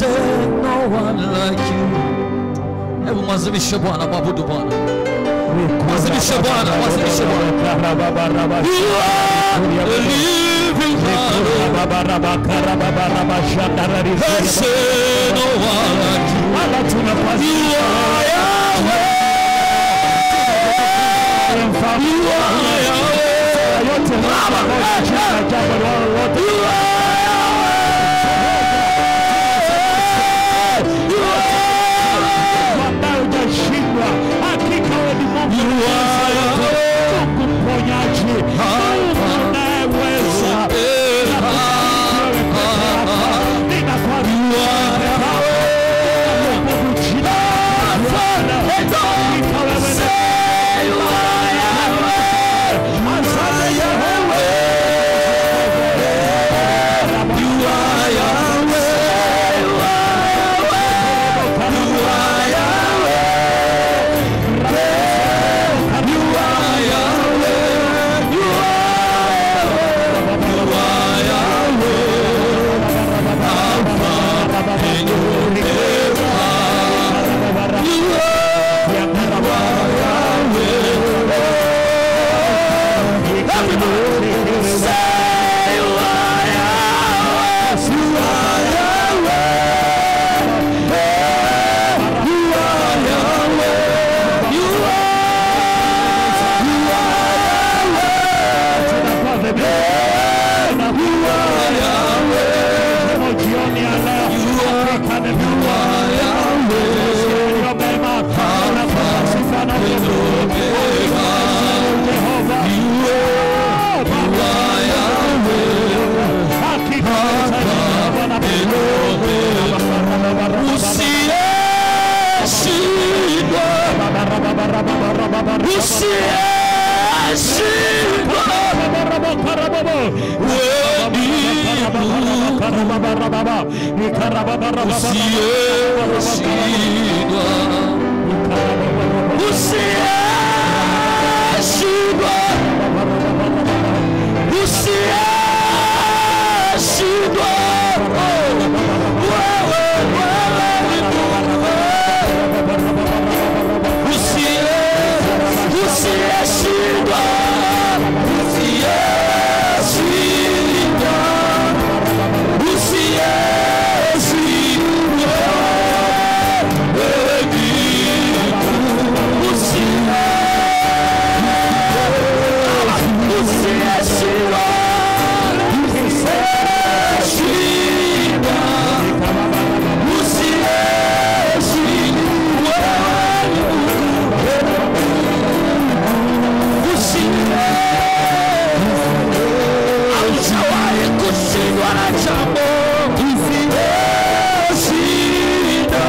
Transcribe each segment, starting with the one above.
say no one like you. Hebu mwazimishe Bwana, mwabudu Bwana. Mwazimishe Bwana, mwazimishe Bwana. You are the living God. They say no one like you. You are Yahweh. You are Yahweh. You are You are Yahweh. You are You are Usiyeshindwa, usiyeshindwa, wewe ni usiyeshindwa, usiyeshindwa, usiyeshindwa. Wewe, wewe ni Mungu. Usiye- usiyeshindwa, usiyeshindwa, usiyeshindwa. Wewe ni Mungu. Usiye- usiyeshindwa, usiyeshindwa, usiyeshindwa. Haujawahi kushindwa na jambo. Usiyeshinda.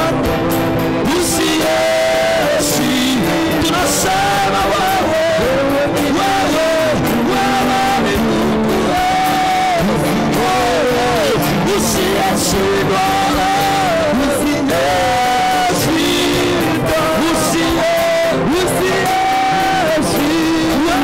Usiyeshinda. Tunasema wewe, wewe, wewe ni Mungu. Wewe, usiyeshindwa. Usiyeshindwa. Usiye- usiyeshindwa.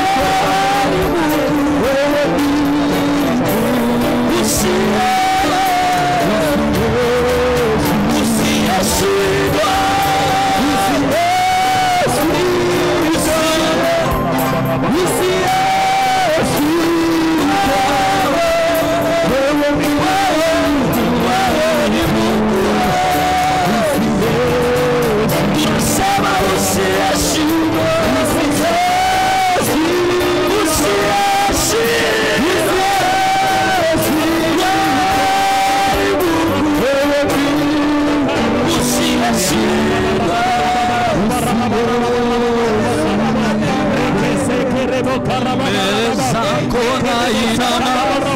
Mbele zako nainama,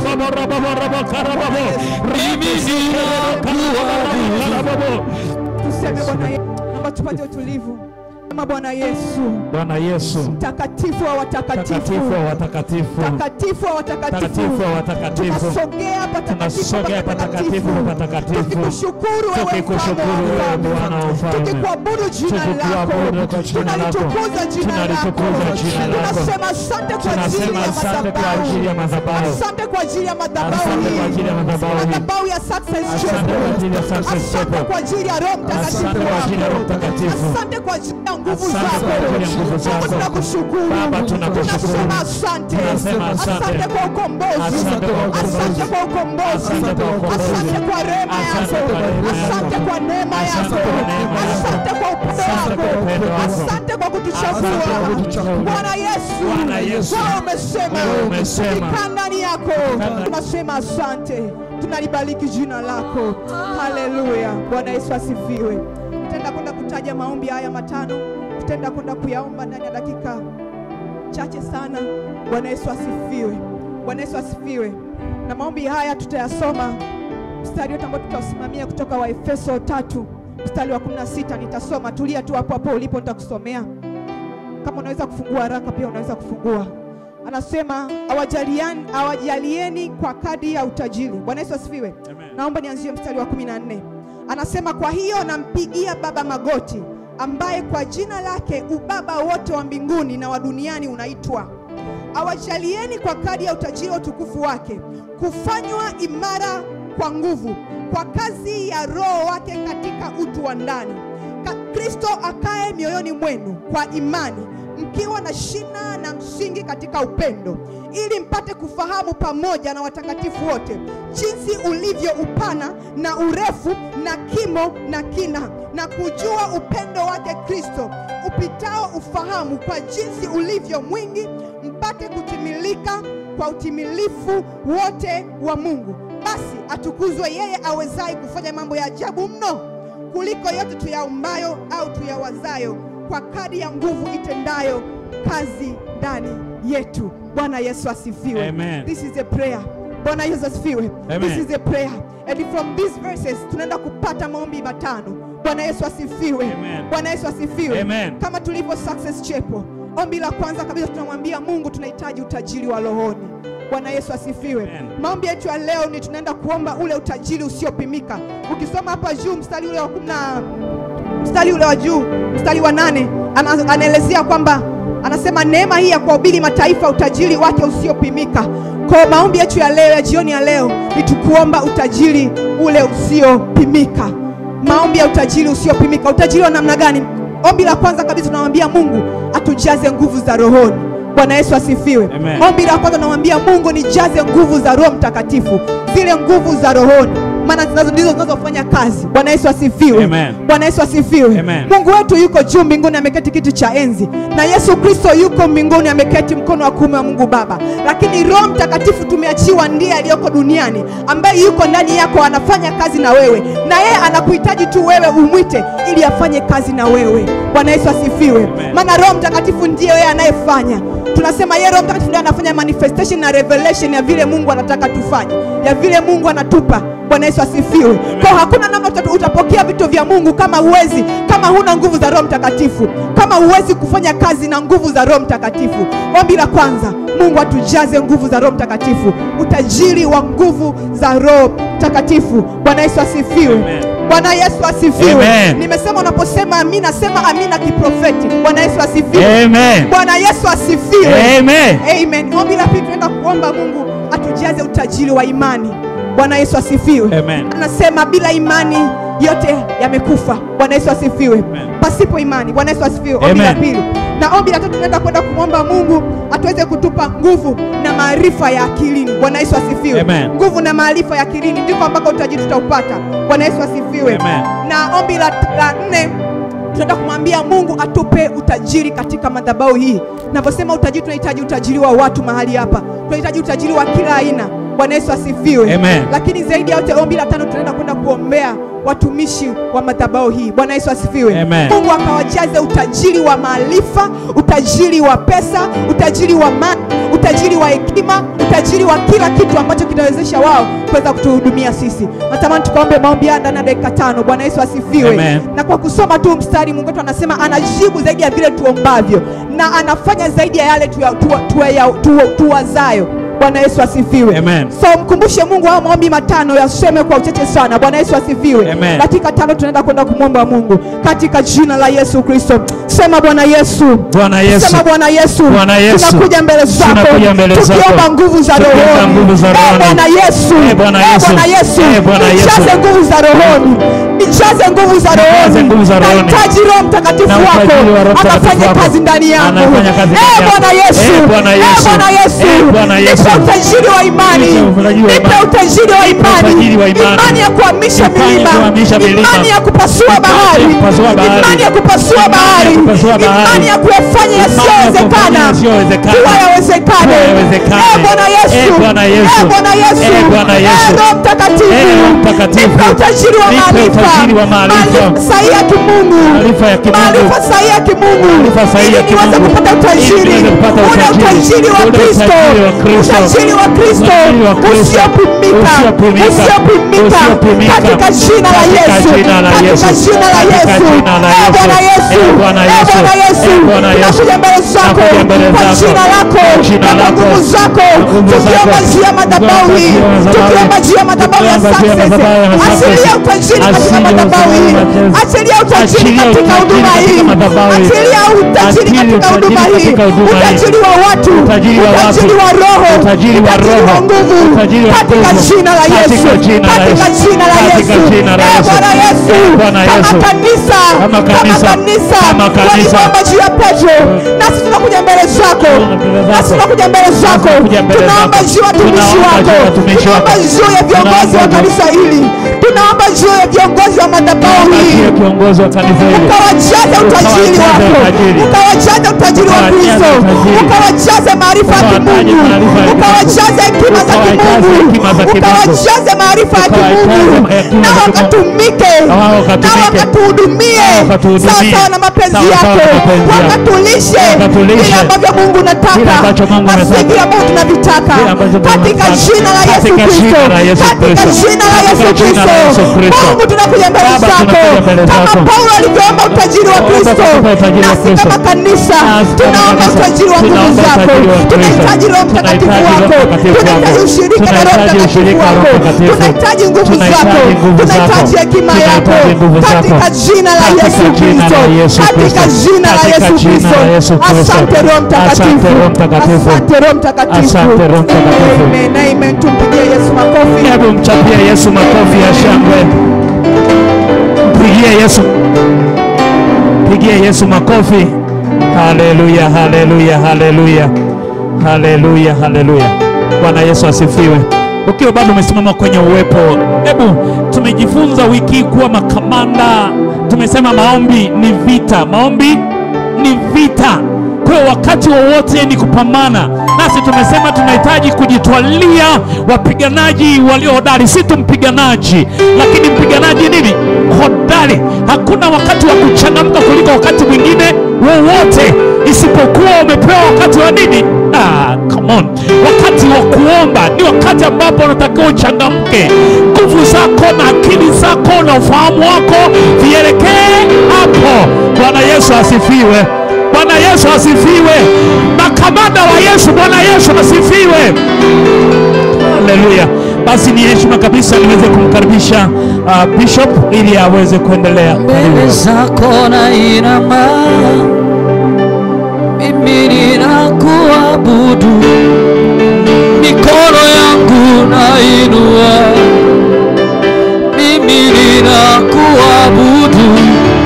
mimi ninakuabudu. Tuseme Bwana Yesu, naomba tupate utulivu. Sema Bwana Yesu, Bwana Yesu, mtakatifu wa watakatifu, takatifu wa watakatifu, mtakatifu wa watakatifu, takatifu wa watakatifu, tunasogea patakatifu tunasogea patakatifu pa patakatifu, tukikushukuru wewe tukikushukuru wewe Bwana wa ufalme, tukikuabudu jina Tukikuabudu lako kwa jina lako, tunalitukuza jina lako tunalitukuza jina lako. tunasema asante kwa ajili tunasema ya asante kwa ajili ya madhabahu madhabahu, asante kwa ajili ya madhabahu asante kwa hii ajili ya madhabahu hii, madhabahu ya success asante chapel kwa ajili ya success asante chapel, kwa ajili ya roho mtakatifu asante kwa ajili ya Roho Mtakatifu, asante kwa ajili ya nguvu Asante zako kwa ajili ya nguvu Baba zako. tunakushukuru Baba, tunakushukuru. tunasema asante Tunasema asante. asante kwa ukombozi Asante kwa ukombozi. asante kwa ukombozi Asante kwa ukombozi. asante kwa rehema Asante yako kwa rehema yako. asante kwa neema Asante yako kwa neema yako. asante kwa upendo Asante kwa upendo wako wako. asante kwa kutuchagua Asante kwa kutuchagua. Bwana Yesu Bwana Yesu. wewe umesema Wewe umesema. tukikaa ndani yako Tukikaa- tunasema asante tunalibariki jina lako haleluya bwana yesu asifiwe tutaenda kwenda kutaja maombi haya matano tutaenda kwenda kuyaomba ndani ya dakika chache sana bwana yesu asifiwe bwana yesu asifiwe na maombi haya tutayasoma mstari wote ambao tutausimamia kutoka wa efeso tatu mstari wa 16 nitasoma tulia tu hapo hapo ulipo nitakusomea kama unaweza kufungua haraka pia unaweza kufungua anasema awajaliani awajalieni kwa kadi ya utajiri bwana yesu asifiwe naomba nianzie mstari wa 14 anasema kwa hiyo nampigia baba magoti ambaye kwa jina lake ubaba wote wa mbinguni na wa duniani unaitwa awajalieni kwa kadi ya utajiri wa utukufu wake kufanywa imara kwa nguvu kwa kazi ya roho wake katika utu wa ndani Ka kristo akae mioyoni mwenu kwa imani mkiwa na shina na msingi katika upendo ili mpate kufahamu pamoja na watakatifu wote jinsi ulivyo upana na urefu na kimo na kina na kujua upendo wake kristo upitao ufahamu kwa jinsi ulivyo mwingi mpate kutimilika kwa utimilifu wote wa mungu basi atukuzwe yeye awezaye kufanya mambo ya ajabu mno kuliko yote tuyaombayo au tuyawazayo kwa kadi ya nguvu itendayo kazi ndani yetu bwana yesu asifiwe Amen. this is a prayer bwana yesu asifiwe Amen. this is a prayer and from these verses tunaenda kupata maombi matano bwana yesu asifiwe Amen. bwana yesu asifiwe Amen. kama tulivyo success chapel ombi la kwanza kabisa tunamwambia mungu tunahitaji utajiri wa rohoni bwana yesu asifiwe Amen. maombi yetu ya leo ni tunaenda kuomba ule utajiri usiopimika ukisoma hapa juu mstari ule wa kumi na mstari ule wa juu mstari wa nane ana, anaelezea kwamba anasema neema hii ya kuwahubiri mataifa utajiri wake usiopimika kwa maombi yetu ya leo ya jioni ya leo ni tukuomba utajiri ule usiopimika maombi ya utajiri usiopimika utajiri wa namna gani ombi la kwanza kabisa tunamwambia mungu atujaze nguvu za rohoni bwana yesu asifiwe Amen. ombi la kwanza tunamwambia mungu nijaze nguvu za roho mtakatifu zile nguvu za rohoni maana zinazo ndizo zinazofanya kazi bwana yesu asifiwe Amen. bwana yesu asifiwe Amen. mungu wetu yuko juu mbinguni ameketi kiti cha enzi na yesu kristo yuko mbinguni ameketi mkono wa kuume wa mungu baba lakini roho mtakatifu tumeachiwa ndiye aliyoko duniani ambaye yuko ndani yako anafanya kazi na wewe na yeye anakuhitaji tu wewe umwite ili afanye kazi na wewe bwana yesu asifiwe Amen. maana roho mtakatifu ndiye yeye anayefanya tunasema yeye roho mtakatifu ndiye anafanya manifestation na revelation ya vile mungu anataka tufanye ya vile mungu anatupa bwana yesu asifiwe kwa hakuna namna uta- utapokea vitu vya mungu kama uwezi kama huna nguvu za roho mtakatifu kama huwezi kufanya kazi na nguvu za roho mtakatifu ombi la kwanza mungu atujaze nguvu za roho mtakatifu utajiri wa nguvu za roho mtakatifu bwana yesu asifiwe Amen. bwana yesu asifiwe Amen. nimesema unaposema amina sema amina kiprofeti bwana yesu asifiwe Amen. bwana yesu asifiwe Amen. amen ombi la pili tunaenda kuomba mungu atujaze utajiri wa imani bwana yesu asifiwe Amen. anasema bila imani yote yamekufa bwana yesu asifiwe Amen. pasipo imani bwana yesu asifiwe ombi la Amen. pili na ombi la tatu tunaenda kwenda kumwomba mungu atuweze kutupa nguvu na maarifa ya akilini bwana yesu asifiwe Amen. nguvu na maarifa ya akilini ndiko ambako utajiri tutaupata bwana yesu asifiwe Amen. na ombi la, la nne tunaenda kumwambia mungu atupe utajiri katika madhabahu hii navyosema utajiri tunahitaji utajiri wa watu mahali hapa tunahitaji utajiri wa kila aina bwana yesu asifiwe Amen. lakini zaidi ya yote ombi la tano tunaenda kwenda kuombea watumishi wa madhabahu hii bwana yesu asifiwe Amen. mungu akawajaze utajiri wa maarifa utajiri wa pesa utajiri wa mali utajiri wa hekima, utajiri wa kila kitu ambacho kitawezesha wao kuweza kutuhudumia sisi. Natamani tukaombe maombi haya ndani ya dakika tano. Bwana Yesu asifiwe. Amen. Na kwa kusoma tu mstari, Mungu wetu anasema anajibu zaidi ya vile tuombavyo na anafanya zaidi ya yale tuya- tuwa- tuya- tuwa- tuwazayo. Bwana Yesu asifiwe. Amen. So mkumbushe Mungu haya maombi matano yaseme kwa uchache sana. Bwana Yesu asifiwe. Amen. Dakika tano tunaenda kwenda kumwomba Mungu katika jina la Yesu Kristo. Sema Bwana Yesu. Bwana Yesu. Sema Bwana Yesu. Bwana Yesu. Tunakuja mbele zako. Tunakuja mbele zako. Tukiomba nguvu za Tukiomba rohoni. nguvu za Eh, rohoni. Bwana Yesu. Eh, Bwana Eh, Yesu. Bwana Yesu. Eh, Bwana Yesu. Nijaze nguvu za rohoni. Nijaze nguvu za rohoni. nguvu za rohoni. Nahitaji Roho Mtakatifu Na wako utajiri wa Roho Mtakatifu akafanye wako. kazi ndani yangu. Anafanya kazi ndani Eh, yangu. Bwana Yesu. Eh, Bwana Eh, Yesu. Bwana Yesu. Eh, Bwana Yesu. Nipe utajiri wa imani. Nipe utajiri wa Nipe imani. utajiri wa Nipe imani. utajiri wa imani. Imani ya kuhamisha Imani ya milima. kuhamisha milima. Imani ya kupasua Imani ya bahari. kupasua bahari. Imani ya kupasua Imani ya bahari. kupasua bahari. Imani ya kuyafanya yasiyowezekana yasiyowezekana. kuwa yawezekane. Kuwa yawezekane. Eh, Bwana Yesu. Eh, Bwana Yesu. Eh, Bwana Yesu. Eh, Bwana Yesu. Eh, Roho Mtakatifu. Eh, Roho Mtakatifu. Nipe utajiri wa Nipe maarifa. utajiri wa maarifa. sahihi ya kimungu. Maarifa ya kimungu. Maarifa sahihi ya kimungu. Maarifa sahihi ya Ili niweze kimungu. kupata utajiri. Ili niweze kupata Ule utajiri. utajiri wa Ule Kristo. utajiri wa Kristo. Utajiri wa Kristo. Utajiri wa Kristo. Usiopimika. Usiopimika. Usiopimika. Usiopimika. Katika jina la Katika Yesu. jina la Katika Yesu. jina la Katika Yesu. jina la Eh, Yesu. Bwana Yesu. Eh, Bwana Eh, Yesu. Bwana Yesu. Eh, Bwana Yesu. Tunakuja mbele zako. Nakuja mbele Kwa zako. jina lako. Kwa jina Na kwa lako. nguvu zako. Kwa nguvu Tukiomba zako. juu ya madhabahu hii. Tukiomba juu ya madhabahu Tukiomba juu ya madhabahu ya Tukiomba juu ya success. madhabahu ya success. Achilia utajiri katika Achilia madhabahu hii. utajiri. Achilia utajiri Achilia katika utajiri huduma katika hii. madhabahu hii. Achilia utajiri Achilia katika utajiri huduma hii. katika huduma hii. Utajiri wa watu. Utajiri wa watu. Utajiri wa roho. Utajiri wa roho. nguvu. Utajiri wa Katika nguvu. jina la Yesu. Katika jina la Katika Yesu. jina la Katika Yesu. jina la Eh, Yesu. Bwana Yesu. Eh, Bwana Kama Yesu. kanisa. Kama kanisa. kanisa. Kama kanisa. Waliomba juu ya Petro. Nasi tunakuja mbele zako. mbele zako. Nasi tunakuja mbele zako. tunakuja mbele Tunaomba zako. juu ya watumishi Tunaomba wako. juu ya watumishi wako. Tunaomba juu ya viongozi wa Tunaomba juu- kanisa hili. Tunaomba juu ya viongozi wa madhabahu hii. Ndiye kiongozi wa kanisa hili. ukawajaze utajiri Ukawajaze wako, utajiri. ukawajaze utajiri wa Ukawajaze Kristo, utajiri. ukawajaze maarifa ya Ukawajaze kimungu, maarifa ya kimungu. ukawajaze hekima za Ukawajaze kimungu, hekima za kimungu. ukawajaze maarifa ya Ukawajaze kimungu, hekima na za kimungu. wakatumike, Na wao na wakatumike. wakatuhudumie Na wakatuhudumie. sawa sawa na mapenzi Sawa sawa yako, na mapenzi yako. wakatulishe Wakatulishe. vile ambavyo Mungu Vile unataka ambacho Mungu na si unataka. vile ambavyo tunavitaka, Vile ambacho Mungu katika unataka. jina la Yesu Katika Kristo, jina la Yesu katika Kristo. jina la Yesu Katika jina la Yesu Kristo, Kristo. Mungu tunakuja mbele Baba, zako tunakuja mbele kama zako. Paulo alivyoomba utajiri wa Omba Kristo, kutupa utajiri wa nasi Kristo. kama kanisa Nasi kama tunaomba kanisa, utajiri wa nguvu tunaomba zako, utajiri wa Kristo. tunahitaji Roho Mtakatifu Tunahitaji Roho wako, Mtakatifu tunahitaji wako. ushirika na Roho Tunahitaji Mtakatifu ushirika na Roho wako, Mtakatifu. tunahitaji nguvu Tunahitaji zako, nguvu zako. tunahitaji hekima yako Tunahitaji nguvu zako. katika jina la Katika Yesu jina Kristo, la Yesu katika Kristo. jina la Katika Yesu jina Kristo. la Yesu Kristo. Asante Roho Mtakatifu, Asante Roho Mtakatifu. asante Roho Mtakatifu, Asante Roho Mtakatifu. amen, amen. Tumpigie Yesu makofi. Hebu mchapie Yesu makofi ya shangwe. Mpigie Yesu, mpigie Yesu makofi. Haleluya, haleluya, haleluya, haleluya, haleluya. Bwana Yesu asifiwe. Ukiwa bado umesimama kwenye uwepo, hebu tumejifunza wiki hii kuwa makamanda. Tumesema maombi ni vita, maombi ni vita. Kwa hiyo wakati wowote ni kupambana, nasi tumesema tunahitaji kujitwalia wapiganaji walio hodari, si tu mpiganaji, lakini mpiganaji nini hodari. Hakuna wakati wa kuchangamka kuliko wakati mwingine wowote, isipokuwa umepewa wakati wa nini? Ah, come on. Wakati wa kuomba ni wakati ambapo unatakiwa uchangamke, nguvu zako na akili zako na ufahamu wako vielekee hapo. Bwana Yesu asifiwe. Bwana Yesu asifiwe. Makamanda wa Yesu, Bwana Yesu asifiwe. Haleluya. Basi ni heshima kabisa niweze kumkaribisha uh, Bishop ili aweze kuendelea. mbele Karibu. zako na inama, mimi ninakuabudu, mikono yangu nainua, mimi ninakuabudu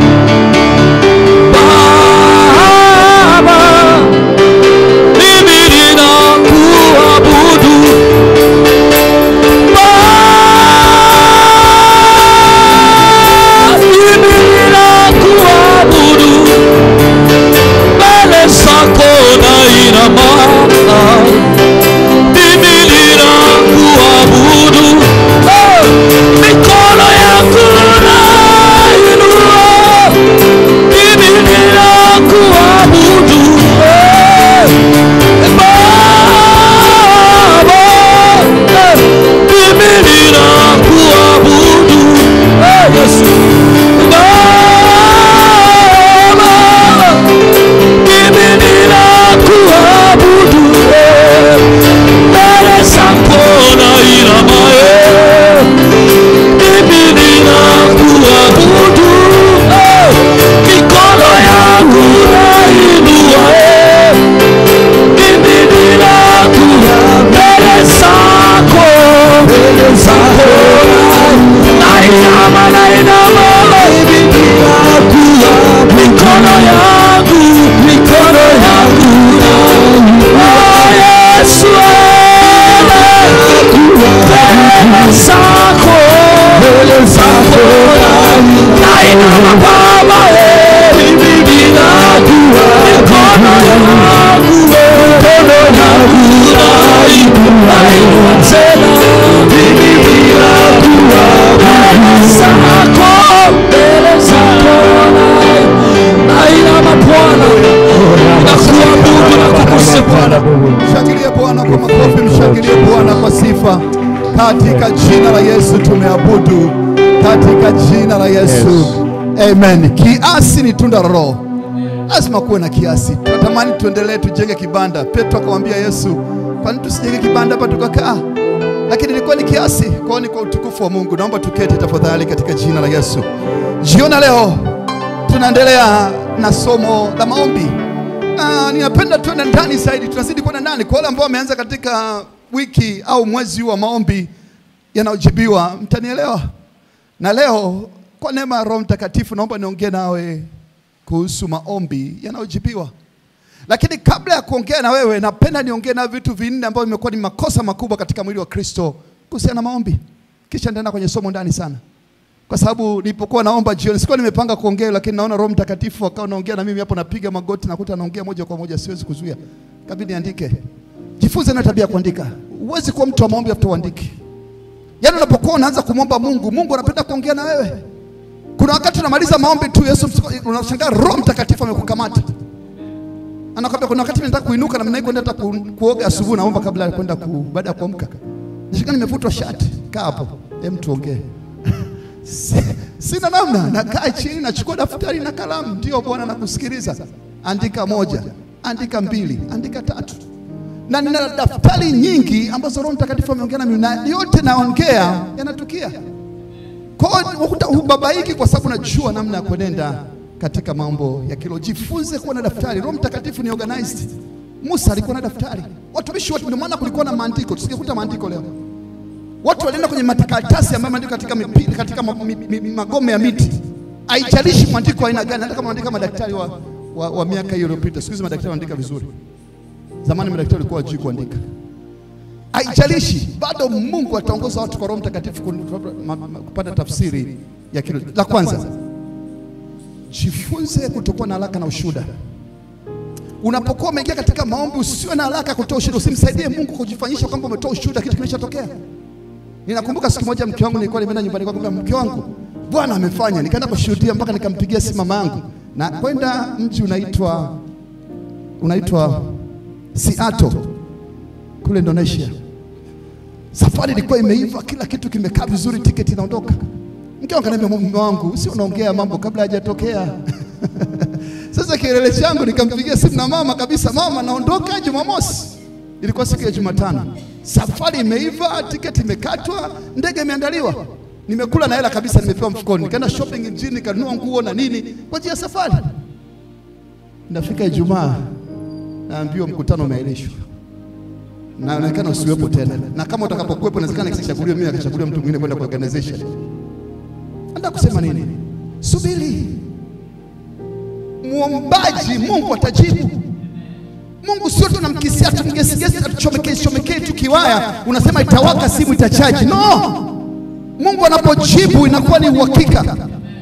Baba, mimi ninakuabudu Baba, mimi ninakuabudu Mshangilie Bwana kwa makofi, mshangilie Bwana kwa sifa. Katika jina la Yesu tumeabudu, katika jina la Yesu amen. Kiasi ni tunda la Roho, lazima kuwe na kiasi. Tunatamani tuendelee, tujenge kibanda. Petro akamwambia Yesu, kwani tusijenge kibanda hapa tukakaa? Lakini ilikuwa ni kiasi, kwao ni kwa utukufu wa Mungu. Naomba tuketi tafadhali, katika jina la Yesu. Jioni ya leo tunaendelea na somo la maombi. Ah, ninapenda tuende ndani zaidi, tunazidi kwenda ndani. Kwa wale ambao wameanza katika wiki au mwezi huu wa maombi yanayojibiwa, mtanielewa. Na leo kwa neema ya Roho Mtakatifu, naomba niongee nawe kuhusu maombi yanayojibiwa. Lakini kabla ya kuongea na wewe, napenda niongee na vitu vinne ambavyo vimekuwa ni makosa makubwa katika mwili wa Kristo kuhusiana na maombi, kisha nitaenda kwenye somo ndani sana kwa sababu nilipokuwa naomba jioni sikuwa nimepanga kuongea, lakini naona Roho Mtakatifu akawa naongea na mimi hapo, napiga magoti, nakuta naongea moja kwa moja, siwezi kuzuia, kabidi niandike. Jifunze na tabia ya kuandika. Huwezi kuwa mtu wa maombi afuta uandiki. Yaani unapokuwa unaanza kumwomba Mungu, Mungu anapenda kuongea na wewe. Kuna wakati unamaliza maombi tu, Yesu unashangaa Roho Mtakatifu amekukamata. Anakwambia kuna wakati nataka kuinuka na mimi kwenda hata ku, kuoga asubuhi, naomba kabla ya kwenda ku, baada ya kuamka. Nishika nimevutwa shati. Kaa hapo. Hem, tuongee. Si- Sina namna, nakaa chini, nachukua daftari na kalamu. Ndio Bwana, nakusikiliza. Andika moja, andika mbili, andika tatu, na nina daftari nyingi ambazo Roho Mtakatifu ameongea na mimi, na yote naongea yanatukia. Kwa hiyo ukuta hubabaiki, kwa sababu najua namna ya kuenenda katika mambo ya kilo. Jifunze kuwa na daftari. Roho Mtakatifu ni organized. Musa alikuwa na daftari, watumishi wote. Ndio maana kulikuwa na maandiko, tusingekuta maandiko leo Watu walienda kwenye matakaratasi ambayo maandiko katika mipira, katika ma, mi, mi, mi, magome ya miti. Haijalishi mwandiko wa aina gani, hata kama wanaandika madaktari wa, wa, wa miaka hiyo iliyopita. Siku hizi madaktari wanaandika vizuri, zamani madaktari walikuwa wajui kuandika. Haijalishi, bado Mungu ataongoza watu kwa Roho Mtakatifu kun- ma- ma- kupata tafsiri ya kile. La kwanza, jifunze kutokuwa na haraka na ushuhuda. Unapokuwa umeingia katika maombi, usiwe na haraka kutoa ushuhuda. Usimsaidie Mungu kujifanyisha kwamba umetoa ushuhuda kitu kimeshatokea. Ninakumbuka siku moja mke wangu nilikuwa nimeenda nyumbani kwake, nikamwambia, mke wangu, Bwana amefanya. Nikaenda kushuhudia mpaka nikampigia simu mama yangu na kwenda mji unaitwa unaitwa Seattle kule Indonesia. Safari ilikuwa imeiva, kila kitu kimekaa vizuri, tiketi inaondoka. Mke wangu akaniambia, mume wangu, si unaongea mambo kabla hajatokea. Sasa kielele changu nikampigia simu na mama kabisa, mama, naondoka Jumamosi. Ilikuwa siku ya Jumatano. Safari imeiva, tiketi imekatwa, ndege imeandaliwa, nimekula na hela kabisa, nimepewa mfukoni. Nikaenda shopping mjini, nikanunua nguo na nini kwa ajili ya safari. Nafika Ijumaa, naambiwa mkutano umeahirishwa, naonekana usiwepo tena, na kama utakapokuwepo, inawezekana kisichaguliwe mimi, akachaguliwa mtu mwingine kwenda kwa organization. Nataka kusema nini? Subiri, muombaji, Mungu atajibu. Mungu sio tunamkisia tumgesigesi atuchomekee chomekee tu kiwaya, unasema itawaka simu itachaji. No, Mungu anapojibu inakuwa ni uhakika.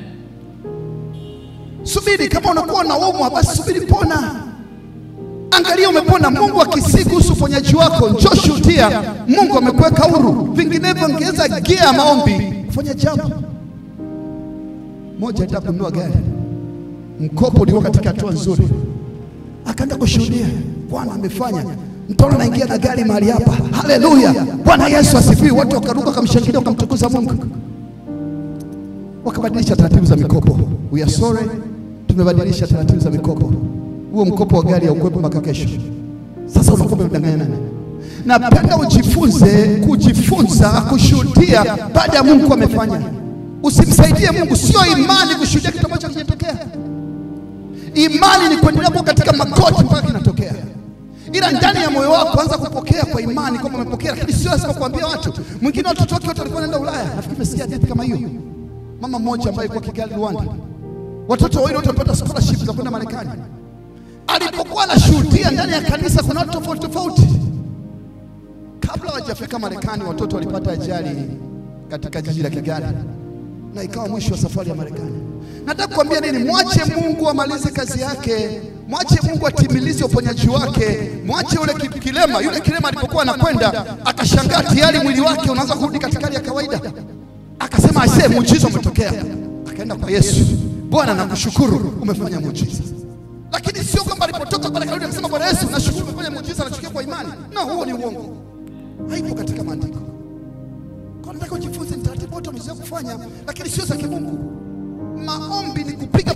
Subiri, kama unakuwa unaumwa, basi subiri, pona. Angalia umepona. Mungu akisii kuhusu uponyaji wako, njoo shuhudia, Mungu amekuweka huru. Vinginevyo ongeza gia ya maombi kufanya jambo moja. Alitaka kununua gari, mkopo ulikuwa katika hatua nzuri akaenda kushuhudia, Bwana amefanya, mtaona naingia na gari mahali hapa. Haleluya, Bwana Yesu asifiwe. Watu wakaruka, wakamshangilia, wakamtukuza Mungu, wakabadilisha taratibu za mikopo. We are sorry, tumebadilisha taratibu za mikopo. Huo mkopo wa gari haukuwepo mpaka kesho. Sasa unakuwa umemdanganya nani? Napenda ujifunze kujifunza kushuhudia baada ya Mungu amefanya. Usimsaidie Mungu, sio imani kushuhudia kitu ambacho hakijatokea. Imani ni kuendelea kuwa katika magoti mpaka kinatokea, ila ndani ya moyo wako anza kupokea kwa imani kwamba umepokea, lakini sio lazima kuambia watu. Mwingine watoto wake wote walikuwa wanaenda Ulaya, nafikiri umesikia hadithi kama hiyo. Mama mmoja ambaye alikuwa Kigali, Rwanda, watoto wawili wote wamepata scholarship za kwenda Marekani. Alipokuwa anashuhudia ndani ya kanisa, kuna watu tofauti tofauti. Kabla hawajafika Marekani, watoto walipata ajali katika jiji la Kigali na ikawa mwisho wa safari ya Marekani. Nataka kuambia nini? Mwache Mungu amalize kazi yake, mwache Mungu atimilize uponyaji wake, mwache yule ki- kilema. Yule kilema alipokuwa anakwenda akashangaa tayari mwili wake unaanza kurudi katika hali ya kawaida, akasema aisee, muujiza umetokea. Akaenda kwa Yesu, Bwana nakushukuru umefanya muujiza. Lakini sio kwamba alipotoka pale karudi akasema Bwana Yesu nashukuru umefanya ile muujiza anachukia kwa imani. No, huo ni uongo, haipo katika maandiko. Kwa nataka ujifunze ni taratibu wote umezoea kufanya, lakini sio za kimungu. Maombi ni kupiga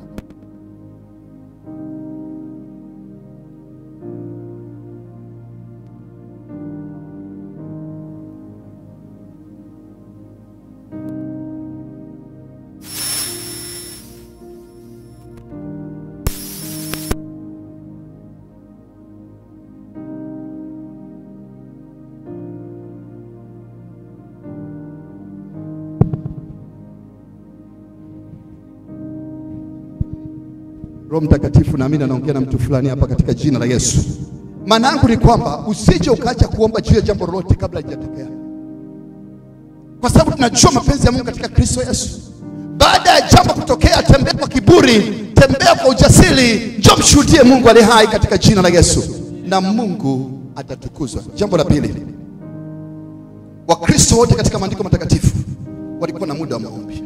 Roho Mtakatifu naamini anaongea na mtu fulani hapa katika jina la Yesu. Maana yangu ni kwamba usije ukaacha kuomba juu ya jambo lolote kabla halijatokea, kwa sababu tunajua mapenzi ya Mungu katika Kristo Yesu. Baada ya jambo kutokea, tembea kwa kiburi, tembea kwa ujasiri, njoo mshuhudie Mungu aliye hai katika jina la Yesu, na Mungu atatukuzwa. Jambo la pili, Wakristo wote katika maandiko matakatifu walikuwa na muda wa maombi.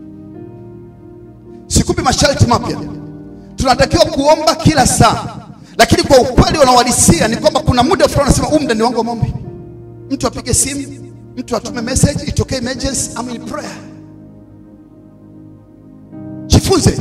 Sikupi masharti mapya, tunatakiwa kuomba kila saa, lakini kwa ukweli unaohalisia ni kwamba kuna muda fulani unasema huu muda ni wangu wa maombi. Mtu apige simu, mtu atume message, itokee emergency, I'm in prayer. Jifunze.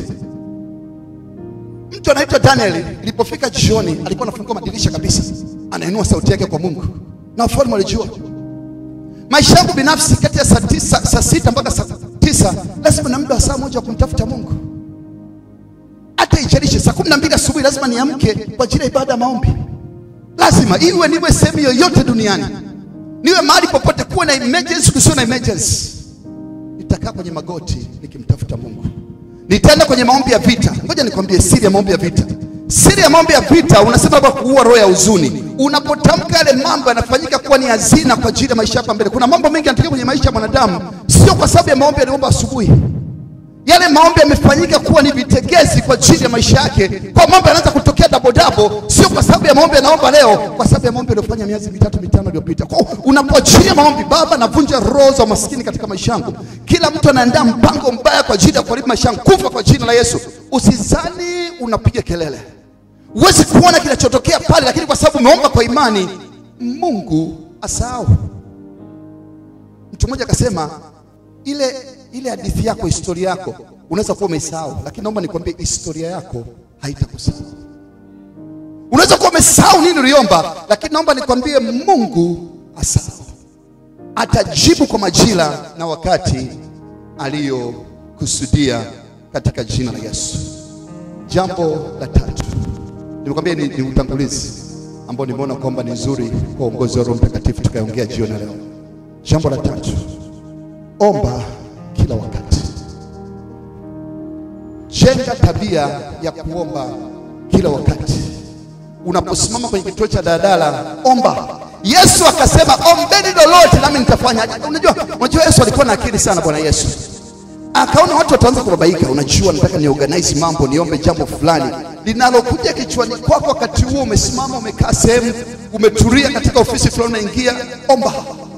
Mtu anaitwa Daniel, ilipofika jioni alikuwa anafungua madirisha kabisa, anainua sauti yake kwa Mungu na wafalme walijua. Maisha yangu binafsi kati ya saa tisa, saa sita mpaka saa tisa lazima na muda wa saa moja wa kumtafuta Mungu hata ijalishe saa kumi na mbili asubuhi lazima niamke kwa ajili ya ibada ya maombi. Lazima iwe niwe sehemu yoyote duniani, niwe mahali popote, kuwe na emergency, kusiwe na emergency, nitakaa kwenye magoti nikimtafuta Mungu. Nitaenda kwenye maombi ya vita. Ngoja nikwambie siri ya maombi ya vita. Siri ya maombi ya vita, unasema hapa kuua roho ya huzuni. Unapotamka yale mambo yanafanyika kuwa ni hazina kwa ajili ya maisha yako mbele. Kuna mambo mengi yanatokea kwenye maisha ya mwanadamu, sio kwa sababu ya maombi aliomba asubuhi yale maombi yamefanyika kuwa ni vitegezi kwa ajili ya maisha yake, kwa mambo yanaanza kutokea dabo dabo, sio kwa sababu ya maombi anaomba leo, kwa sababu ya maombi aliyofanya miezi mitatu mitano iliyopita. Kwa hiyo unapoachilia maombi, Baba, navunja roho za umaskini katika maisha yangu. Kila mtu anaandaa mpango mbaya kwa ajili ya kuharibu maisha yangu, kufa kwa jina la Yesu. Usizani unapiga kelele, huwezi kuona kinachotokea pale, lakini kwa sababu umeomba kwa imani, Mungu asahau. Mtu mmoja akasema ile ile hadithi yako, historia yako unaweza kuwa umesahau, lakini naomba nikwambie historia yako haitakusahau. Unaweza kuwa umesahau nini uliomba, lakini naomba nikwambie Mungu asahau, atajibu kwa majira na wakati aliyokusudia katika jina la Yesu. Jambo la tatu nimekwambia ni, ni utangulizi ambao nimeona kwamba ni nzuri kwa uongozi wa Roho Mtakatifu tukaongea jioni ya leo. Jambo la tatu, omba kila wakati. Jenga tabia ya kuomba kila wakati. Unaposimama kwenye kituo cha daladala, omba. Yesu akasema ombeni lolote nami nitafanya. Unajua, unajua Yesu alikuwa na akili sana, Bwana Yesu akaona watu wataanza kubabaika. Unajua, nataka ni organize mambo, niombe jambo fulani linalokuja kichwani kwako. Wakati huo umesimama, umekaa sehemu, umetulia katika ofisi fulani, unaingia, omba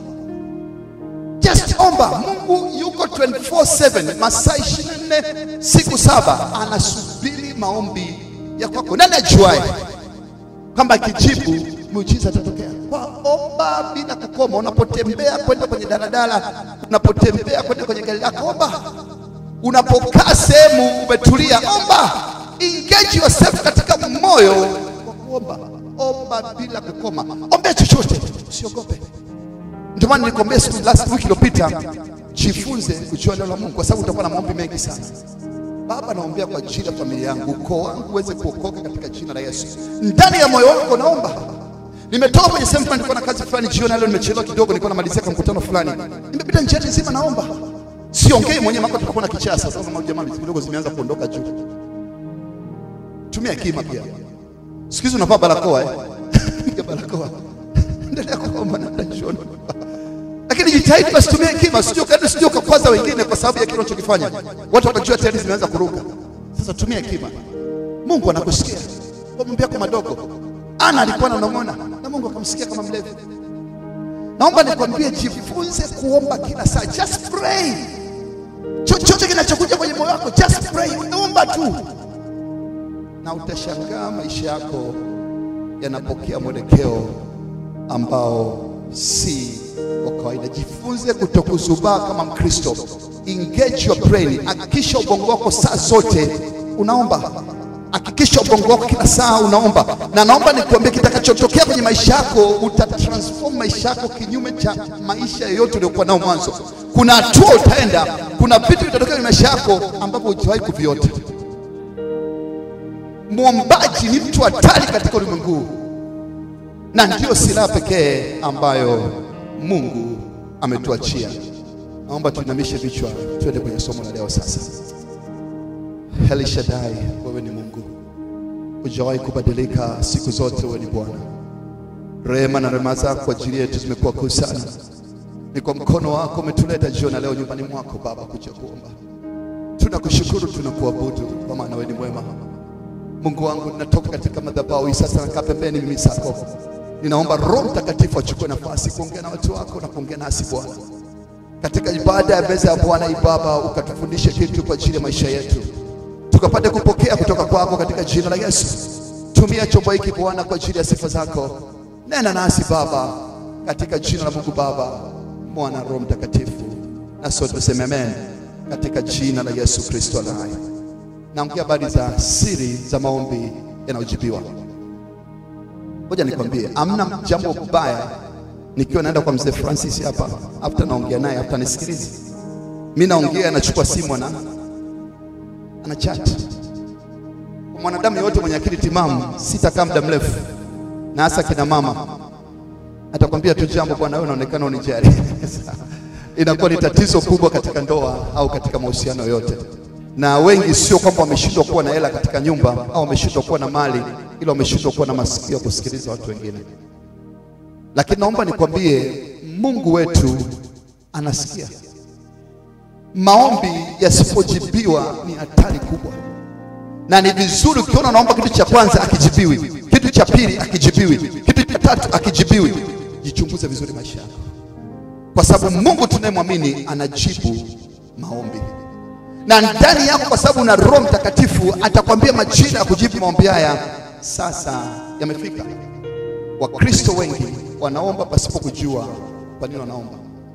Just omba. Mungu yuko 24/7 masaa 24 siku saba, anasubiri maombi ya kwako. Nani ajuaye kwamba akijibu muujiza atatokea? Kwa omba bila kukoma. Unapotembea kwenda kwenye daladala, unapotembea kwenda kwenye gari lako, omba. Unapokaa sehemu umetulia, omba. Engage yourself katika moyo wa kuomba. Omba bila kukoma, ombea chochote, usiogope. Ndio maana nilikwambia siku last week iliyopita, jifunze kujua neno la Mungu kwa sababu utakuwa na maombi mengi sana. Baba, naombea kwa ajili ya familia yangu, ukoo wangu uweze kuokoka katika jina la Yesu. Ndani ya moyo wako naomba. Nimetoka kwenye sehemu fulani, nilikuwa na kazi fulani jioni, leo nimechelewa kidogo, nilikuwa namalizia kwa mkutano fulani, nimepita njiani nzima naomba. Siongei mwenyewe, mako tutakuwa na kichaa sasa. Kama jamaa kidogo zimeanza kuondoka juu, tumia hekima pia. Siku hizi unavaa barakoa eh? Piga barakoa, endelea kuomba na jioni lakini jitahidi basi, tumia hekima, sio kadri, sio ukakwaza wengine kwa sababu ya kile unachokifanya. Watu watajua tayari zimeanza kuruka. Sasa tumia hekima, Mungu anakusikia kwa mambo yako madogo. Ana alikuwa ananong'ona na Mungu akamsikia kama mlevi. Naomba nikwambie, jifunze kuomba kila saa, just pray. Chochote kinachokuja kwenye moyo wako, just pray, omba tu, na utashangaa maisha yako yanapokea mwelekeo ambao si wa kawaida. Jifunze kutokuzubaa kama Mkristo. Engage your brain. Hakikisha ubongo wako saa zote unaomba. Hakikisha ubongo wako kila saa unaomba, na naomba nikuambie, kitakachotokea kwenye maisha yako, utatransform maisha yako kinyume cha maisha yoyote uliokuwa nao mwanzo. Kuna hatua utaenda, kuna vitu vitatokea kwenye maisha yako ambavyo hujawahi kuviota. Mwombaji ni mtu hatari katika ulimwengu huu na ndiyo silaha pekee ambayo Mungu ametuachia. Naomba tuinamishe vichwa, twende kwenye somo la leo sasa. El Shaddai, wewe ni Mungu, hujawahi kubadilika, siku zote wewe ni Bwana. Rehema na rehema zako kwa ajili yetu zimekuwa kuu sana. Ni kwa mkono wako umetuleta jioni ya leo nyumbani mwako Baba kuja kuomba. Tunakushukuru, tunakuabudu kwa maana wewe ni mwema. Mungu wangu, ninatoka katika madhabahu hii sasa, nakaa pembeni mimi zako. Ninaomba Roho Mtakatifu achukue nafasi kuongea na watu wako na kuongea nasi Bwana, katika ibada ya meza ya Bwana hii Baba, ukatufundishe kitu kwa ajili ya maisha yetu, tukapate kupokea kutoka kwako katika jina la Yesu. Tumia chombo hiki Bwana kwa ajili ya sifa zako. Nena nasi Baba, katika jina la Mungu Baba, Mwana, Roho Mtakatifu, na sote tuseme amen, katika jina la Yesu Kristo aliye hai. Naongea habari za siri za maombi yanayojibiwa. Ngoja nikwambie, amna jambo baya nikiwa naenda kwa mzee Francis hapa, after naongea naye, after nisikilize, mimi naongea, anachukua simu ana ana chat. Kwa mwanadamu yote mwenye akili timamu, sitakaa muda mrefu, na hasa kina mama, atakwambia tu jambo, bwana, wewe unaonekana unijali. Inakuwa ni tatizo kubwa katika ndoa au katika mahusiano yote na wengi sio kwamba wameshindwa kuwa na hela katika nyumba au wameshindwa kuwa na mali, ila wameshindwa kuwa na masikio ya kusikiliza watu wengine. Lakini naomba nikwambie, Mungu wetu anasikia. Maombi yasipojibiwa ni hatari kubwa, na ni vizuri ukiona unaomba kitu cha kwanza akijibiwi, kitu cha pili akijibiwi, kitu cha tatu akijibiwi, jichunguze vizuri maisha yako, kwa sababu Mungu tunayemwamini anajibu maombi na ndani yako, kwa sababu una Roho Mtakatifu, atakwambia majira ya kujibu maombi haya sasa yamefika. Wakristo wengi wanaomba pasipo kujua kwa nini wanaomba.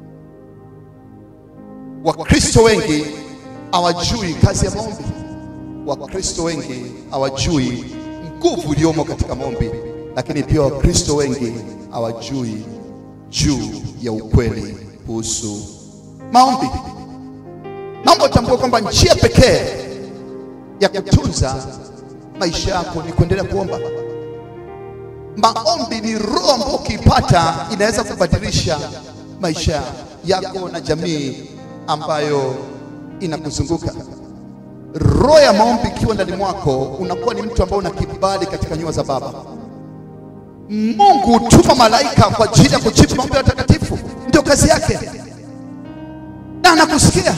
Wakristo wengi hawajui kazi ya maombi. Wakristo wengi hawajui nguvu iliyomo katika maombi, lakini pia Wakristo wengi hawajui juu ya ukweli kuhusu maombi. Naomba utambue kwamba njia pekee ya kutunza maisha yako ni kuendelea kuomba. Maombi ni roho ambayo ukiipata inaweza kubadilisha maisha yako na jamii ambayo inakuzunguka. Roho ya maombi ikiwa ndani mwako, unakuwa ni mtu ambaye una kibali katika nyua za Baba. Mungu hutuma malaika kwa ajili ya kujibu maombi ya watakatifu, ndio kazi yake, na anakusikia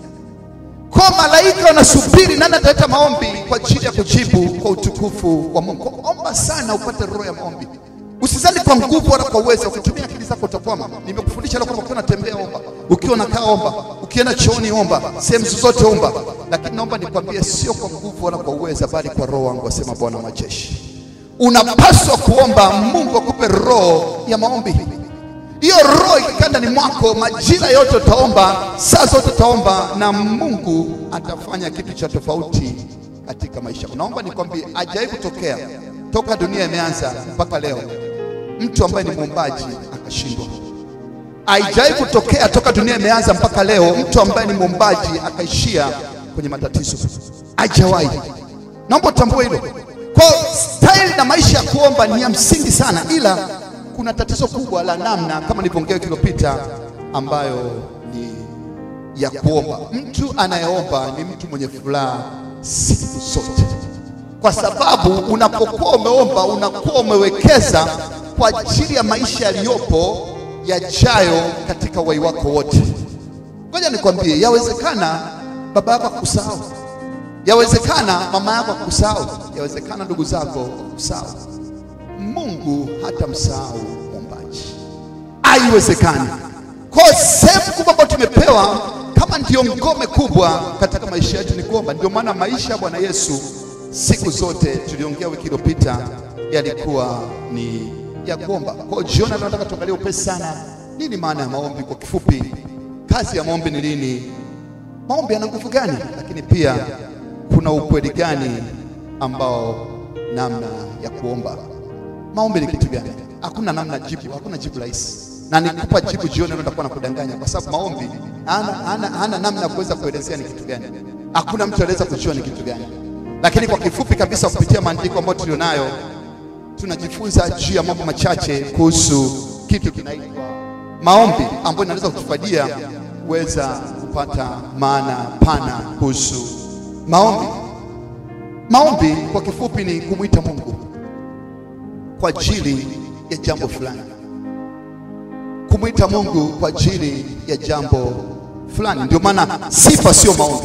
kwa malaika wanasubiri nani ataleta maombi kwa ajili ya kujibu kwa utukufu wa Mungu. Omba sana upate roho ya maombi. Usizali kwa nguvu wala kwa uwezo, ukitumia akili zako utakwama. Nimekufundisha leo kwamba ukiwa unatembea omba, ukiwa unakaa omba, ukienda chooni omba, sehemu zozote omba, lakini naomba nikwambie, sio kwa nguvu wala kwa uwezo, bali kwa roho wangu, asema Bwana wa majeshi. Unapaswa kuomba Mungu akupe roho ya maombi. Hiyo roho ikikaa ndani mwako, majira yote utaomba, saa zote utaomba, na Mungu atafanya kitu cha tofauti katika maisha yako. Naomba nikwambie, hajawahi kutokea toka dunia imeanza mpaka leo mtu ambaye ni mwombaji akashindwa. Haijawahi kutokea toka dunia imeanza mpaka leo mtu ambaye ni mwombaji akaishia kwenye matatizo. Haijawahi. Naomba utambue hilo. Kwa style na maisha ya kuomba ni ya msingi sana, ila kuna tatizo kubwa la namna, kama nilivyoongea wiki iliyopita, ambayo ni ya kuomba. Mtu anayeomba ni mtu mwenye furaha siku zote, kwa sababu unapokuwa umeomba unakuwa umewekeza kwa ajili ya maisha yaliyopo yajayo katika uhai wako wote. Ngoja nikwambie, yawezekana baba yako akusahau, yawezekana mama yako akusahau, yawezekana ndugu zako akusahau. Mungu hata msahau mwombaji, haiwezekani. Kwa sehemu kubwa ambayo tumepewa kama ndio ngome kubwa katika maisha yetu ni kuomba. Ndio maana maisha ya Bwana Yesu siku zote, tuliongea wiki iliyopita, yalikuwa ni ya kuomba. Kwa hiyo jioni leo nataka tuangalie upesi sana, nini maana ya maombi kwa kifupi, kazi ya maombi ni nini, maombi yana nguvu gani, lakini pia kuna ukweli gani ambao namna ya kuomba. Maombi ni kitu gani? Hakuna namna jibu, hakuna jibu rahisi, na nikupa jibu jioni leo nitakuwa nakudanganya, kwa sababu maombi hana, hana, hana namna ya kuweza kuelezea ni kitu gani. Hakuna mtu anaweza kujua ni kitu gani, lakini kwa kifupi kabisa, kupitia maandiko ambayo tulionayo tunajifunza juu ya mambo machache kuhusu kitu kinaitwa maombi, ambayo inaweza kutufadia kuweza kupata maana pana kuhusu maombi. Maombi kwa kifupi ni kumwita Mungu kwa ajili ya jambo fulani, kumwita Mungu kwa ajili ya jambo fulani. Ndio maana sifa sio maombi.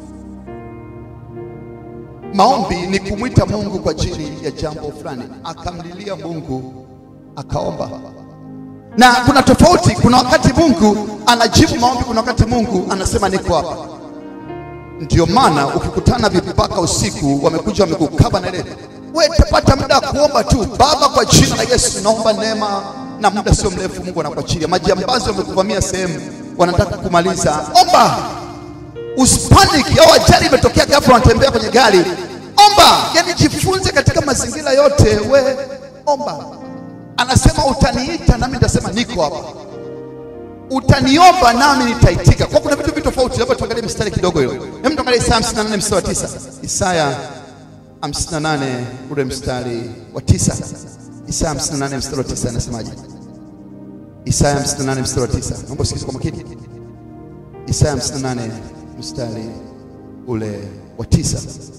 Maombi ni kumwita Mungu kwa ajili ya jambo fulani, akamlilia Mungu, akaomba. Na kuna tofauti, kuna wakati Mungu anajibu maombi, kuna wakati Mungu anasema niko hapa. Ndio maana ukikutana vipaka usiku, wamekuja wamekukaba na ile, wewe tapata muda wa kuomba tu. Baba, kwa jina la Yesu naomba neema, na muda sio mrefu Mungu anakuachilia. Majambazi wamekuvamia sehemu, wanataka kumaliza, omba Usipanic au ajali imetokea ghafla, unatembea kwenye gari, omba. Yani jifunze katika mazingira yote, we omba. Anasema utaniita nami nitasema niko hapa, utaniomba nami nitaitika. Kwa kuna vitu vitu tofauti. Labda tuangalie mstari kidogo hiyo. Hebu tuangalie Isaya 58 mstari wa tisa. Isaya 58 ule mstari wa tisa. Isaya 58 mstari wa tisa anasemaje? Isaya 58 mstari wa tisa. Naomba usikize kwa makini. Isaya 58 mstari ule wa tisa.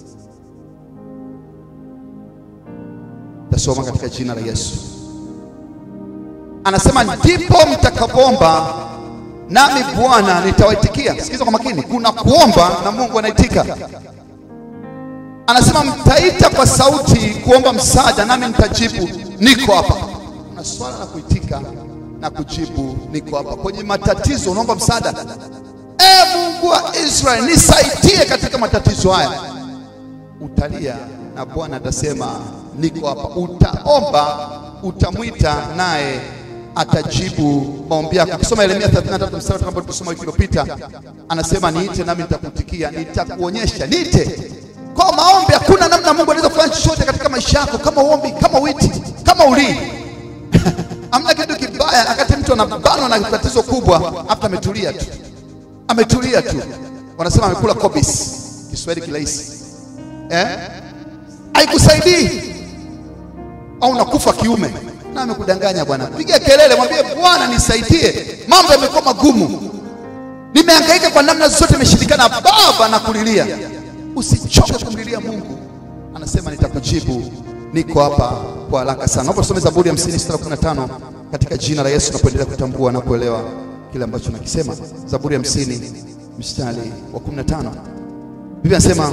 Tasoma katika jina la Yesu. Anasema ndipo mtakapoomba nami Bwana nitawaitikia. Sikiza kwa makini, kuna kuomba na Mungu anaitika. Anasema mtaita kwa sauti kuomba msaada, nami nitajibu niko hapa. Kuna swala la kuitika na kujibu niko hapa. Kwenye matatizo unaomba msaada, e Mungu wa Israeli nisaidie katika matatizo haya. Utalia na Bwana atasema niko hapa. Utaomba, utamwita naye atajibu maombi yako. Ukisoma Yeremia 33 mstari ambao tulisoma wiki iliyopita, anasema niite nami nitakutikia, nitakuonyesha. Niite kwa maombi. Hakuna namna Mungu anaweza kufanya chochote katika maisha yako kama uombi, kama uiti, kama ulii Hamna kitu kibaya wakati mtu anabanwa na tatizo kubwa, hata ametulia tu, ametulia tu, wanasema amekula kobis, Kiswahili kirahisi eh? Haikusaidii au nakufa kiume na amekudanganya bwana. Piga kelele, mwambie Bwana nisaidie, mambo yamekuwa magumu, nimehangaika kwa namna zote, imeshindikana. Baba nakulilia, usichoke kumlilia Mungu, anasema nitakujibu, niko hapa kwa haraka sana. Naomba tusome Zaburi ya 50 mstari wa 15 katika jina la Yesu, napoendelea kutambua na kuelewa kile ambacho nakisema. Zaburi ya 50 mstari wa 15, Biblia inasema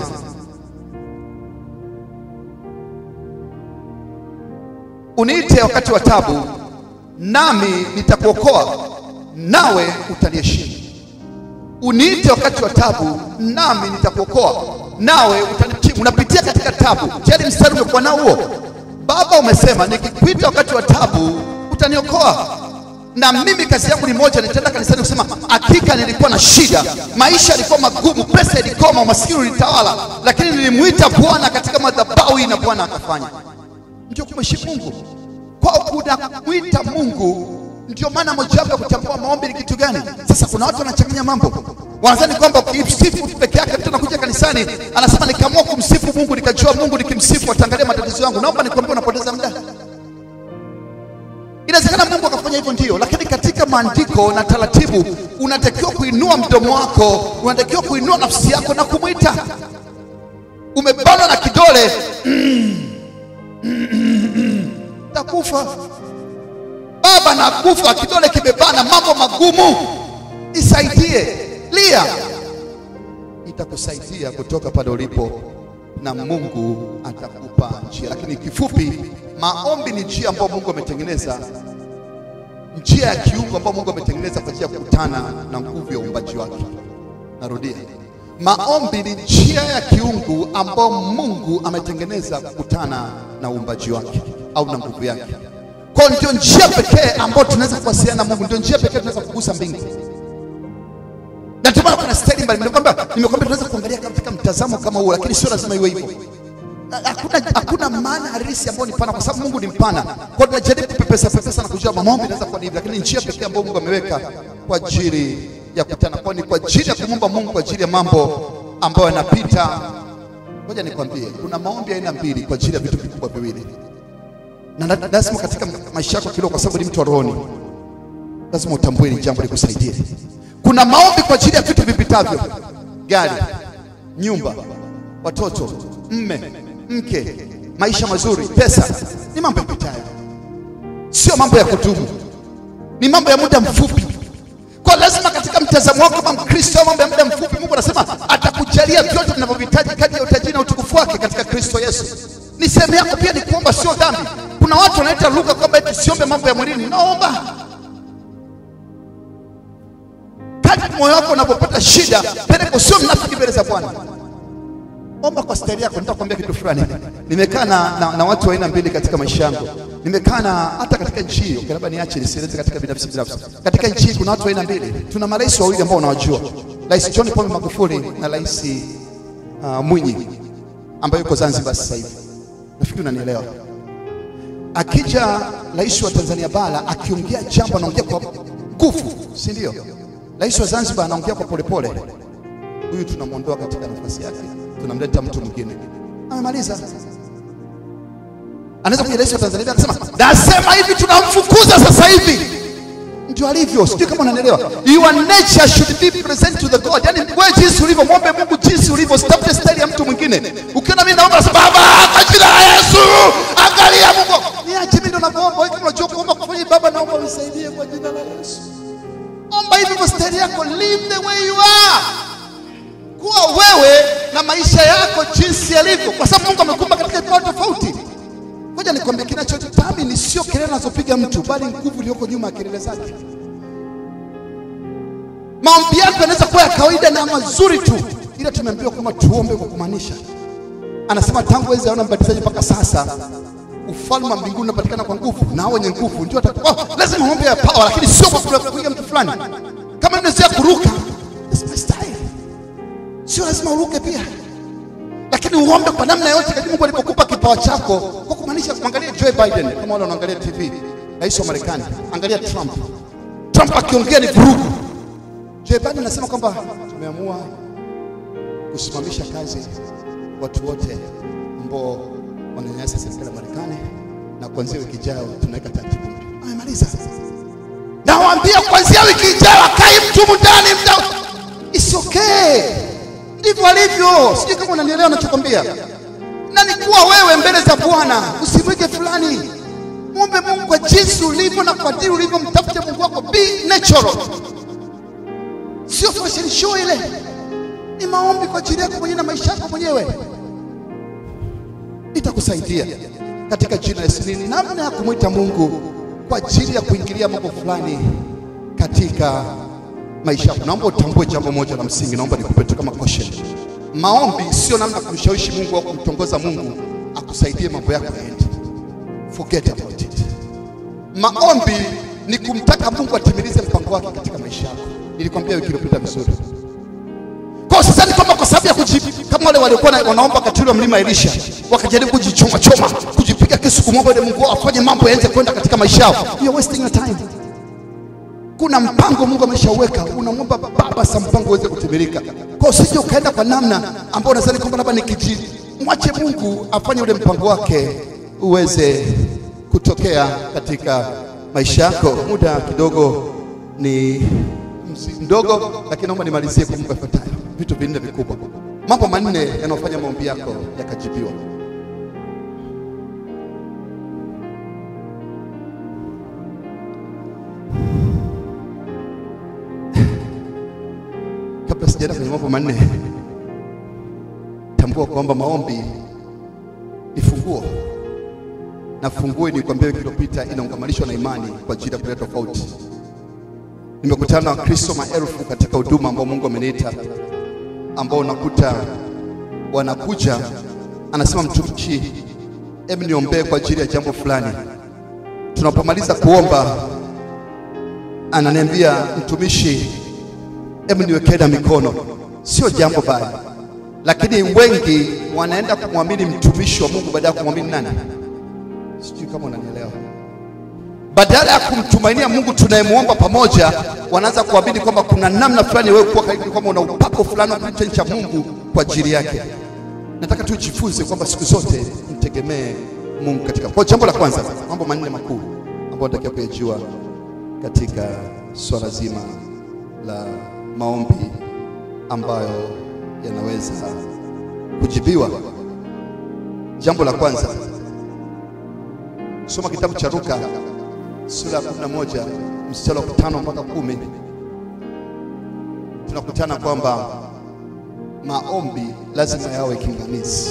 uniite wakati wa tabu, nami nitakuokoa, nawe utaniheshimu. Uniite wakati wa tabu, nami nitakuokoa, nawe utaniheshimu. Unapitia katika tabu, tayari mstari umekuwa nao huo. Baba, umesema nikikuita wakati wa tabu utaniokoa. Na mimi kazi yangu ni moja, nitaenda kanisani kusema hakika nilikuwa na shida, maisha yalikuwa magumu, pesa ilikoma, umaskini ulitawala, lakini nilimwita Bwana katika madhabahu hii na Bwana akafanya ndio kumheshimu Mungu. Kwa kuna kumwita Mungu, ndio maana mojawapo ya kutambua maombi ni kitu gani. Sasa kuna watu wanachanganya mambo, wanadhani kwamba ukimsifu tu peke yake, mtu anakuja kanisani anasema nikaamua kumsifu Mungu, nikajua Mungu nikimsifu ataangalia matatizo yangu. Naomba nikwambie, unapoteza muda. Inawezekana Mungu akafanya hivyo, ndio, lakini katika maandiko na taratibu, unatakiwa kuinua mdomo wako, unatakiwa kuinua nafsi yako na kumwita. Umebanwa na kidole takufa baba, nakufa, kidole kimebana, mambo magumu, nisaidie. Lia, itakusaidia kutoka pale ulipo na Mungu atakupa njia. Lakini kifupi, maombi ni njia ambayo Mungu ametengeneza, njia ya kiungo ambayo Mungu ametengeneza kwa ajili ya kukutana na nguvu ya uumbaji wake. Narudia, maombi ni njia ya kiungu ambayo Mungu ametengeneza kukutana na uumbaji wake. au na nguvu yake. Kwa hiyo ndio njia pekee ambayo tunaweza kuwasiliana na Mungu, ndio njia pekee tunaweza kugusa mbingu. Na ndio maana kuna staili mbalimbali. Nimekwambia, nimekwambia tunaweza kuangalia katika mtazamo kama huo, lakini sio lazima iwe hivyo. Hakuna, hakuna maana halisi ambayo ni pana, kwa sababu Mungu ni mpana. Kwa hiyo tunajaribu kupepesa pepesa na kujua maombi inaweza kuwa ni hivi, lakini njia pekee ambayo Mungu ameweka kwa ajili ya kutana kwa ni kwa ajili ya kumwomba Mungu kwa ajili ya mambo ambayo yanapita. Ngoja nikwambie, kuna maombi aina mbili kwa ajili ya vitu vikubwa viwili, na la- lazima katika maisha yako kiroho, kwa sababu ni mtu wa rohoni, lazima utambue hili jambo likusaidie. Kuna maombi kwa ajili ya vitu vipitavyo, gari, nyumba, watoto, mme, mke, maisha mazuri, pesa, ni mambo yapitayo, sio mambo ya kudumu, ni mambo ya muda mfupi. Kwa lazima katika mtazamo wako kama Mkristo, mambo ya muda mfupi, Mungu anasema atakujalia vyote vinavyohitaji kati ya utajiri na utukufu wake katika Kristo Yesu. Ni sehemu yako pia, ni kuomba, sio dhambi. Kuna watu wanaita lugha kwamba eti siombe mambo ya mwilini. Naomba kadri moyo wako unapopata shida, peleka, sio mnafiki mbele za Bwana. Omba kwa staili yako. Nitakwambia kitu fulani. Nimekaa na, na, na watu wa aina mbili katika maisha yangu. Nimekaa na hata katika nchi hii, okay, labda niache nisieleze katika binafsi binafsi. Katika nchi hii kuna watu wa aina mbili. Tuna marais wawili ambao unawajua, Rais John Pombe Magufuli na Rais uh, Mwinyi ambaye yuko Zanzibar sasa hivi. Nafikiri unanielewa. Akija rais wa Tanzania bara akiongea jambo anaongea kwa nguvu, si ndio? Rais wa Zanzibar anaongea kwa polepole huyu tunamwondoa katika nafasi yake, tunamleta mtu mwingine. Amemaliza. Anaweza kuja rais wa Tanzania akasema, nasema hivi, tunamfukuza sasa hivi. Ndio alivyo, sijui kama unanielewa. Your nature should be present to the God. Yani wewe jinsi ulivyo, mwombe Mungu jinsi ulivyo, usitafute staili ya mtu mwingine. Ukiona mimi naomba, nasema Baba, kwa jina la Yesu, angalia Mungu, niache mimi ndo naomba. Wewe kama unajua kuomba kufanya, Baba, naomba unisaidie kwa jina la Yesu. Omba hivi kwa staili yako, live the way you are kuwa wewe na maisha yako jinsi yalivyo, kwa sababu Mungu amekumba katika vipawa tofauti. Ngoja nikwambie, kinachotamini sio kelele anazopiga mtu, bali nguvu iliyoko nyuma ya kelele zake. Maombi yako yanaweza kuwa ya kawaida na mazuri tu, ila tumeambiwa kwamba tuombe kwa kumaanisha. Anasema tangu enzi ya Yohana Mbatizaji mpaka sasa ufalme wa mbinguni unapatikana kwa nguvu, na hao wenye nguvu ndio watakuwa. Oh, lazima maombi ya power, lakini sio kwa kupiga mtu fulani. Kama unaweza kuruka, that's my style sio lazima uruke pia, lakini uombe kwa namna yote kadri Mungu alipokupa kipawa chako, kwa kumaanisha. Mwangalie Joe Biden, kama wale wanaangalia TV, rais wa Marekani. Angalia Trump, Trump akiongea ni vurugu. Joe Biden anasema kwamba tumeamua kusimamisha kazi watu wote ambao wananyanyasa serikali ya Marekani, na kuanzia wiki ijayo tunaweka taratibu mpya. Amemaliza. Nawaambia kuanzia wiki ijayo akai mtu mndani mda It's okay. Ndivyo alivyo. Sijui kama unanielewa ninachokwambia. Na ni kuwa wewe mbele za Bwana, usimwige fulani. Muombe Mungu kwa jinsi ulivyo na kwa dini ulivyo, mtafute Mungu wako, be natural. Sio fashion show ile. Ni maombi kwa ajili yako mwenyewe na maisha yako mwenyewe. Itakusaidia katika jina la Yesu. Ni namna ya kumwita Mungu kwa ajili ya kuingilia mambo fulani katika maisha yako. Naomba utambue jambo moja la msingi, naomba nikupe tu kama caution. Maombi sio namna ya kumshawishi Mungu au kumtongoza Mungu akusaidie mambo yako yaende. Forget about it. Maombi ni kumtaka Mungu atimilize mpango wake katika maisha yako. Nilikwambia wiki iliyopita vizuri. Kwa sasa ni kwamba kwa sababu ya kujibu kama wale waliokuwa na- wanaomba katili wa mlima Elisha wakajaribu kujichoma choma, kujipiga kisu kumwomba ile Mungu afanye mambo yaanze kwenda katika maisha yao. You are wasting your time. Kuna mpango Mungu ameshauweka, unamwomba Baba sa mpango uweze kutimilika. Kwa hiyo usije ukaenda kwa namna ambayo unadhani kwamba labda nikiji, mwache Mungu afanye ule mpango wake uweze kutokea katika maisha yako. Muda kidogo ni msi- mdogo, lakini naomba nimalizie kwa mambo yafuatayo, vitu vinne vikubwa, mambo manne yanayofanya maombi yako yakajibiwa. Kabla sijaenda kwenye mambo manne, tambua kwamba maombi ni funguo, na funguo nilikwambia wiki iliyopita inaungamanishwa na imani kwa ajili ya kuleta tofauti. Nimekutana na Wakristo maelfu katika huduma ambao Mungu ameniita, ambao unakuta wanakuja, anasema mtumishi, hebu niombee kwa ajili ya jambo fulani. Tunapomaliza kuomba, ananiambia mtumishi, hebu niwekee na mikono. Sio jambo baya, lakini wengi wanaenda kumwamini mtumishi wa Mungu badala ya kumwamini nani? Sijui kama unanielewa. Badala ya kumtumainia Mungu tunayemwomba pamoja, wanaanza kuamini kwamba kuna namna fulani wewe kuwa karibu, kwamba una upako fulani wa kitu cha Mungu kwa ajili yake. Nataka tujifunze kwamba siku zote mtegemee Mungu katika. Kwa jambo la kwanza, mambo manne makuu ambayo natakiwa kuyajua katika swala zima la maombi ambayo yanaweza kujibiwa. Jambo la kwanza, soma kitabu cha Luka sura ya 11 mstari wa 5 mpaka kumi. Tunakutana kwamba maombi lazima yawe kinganizi.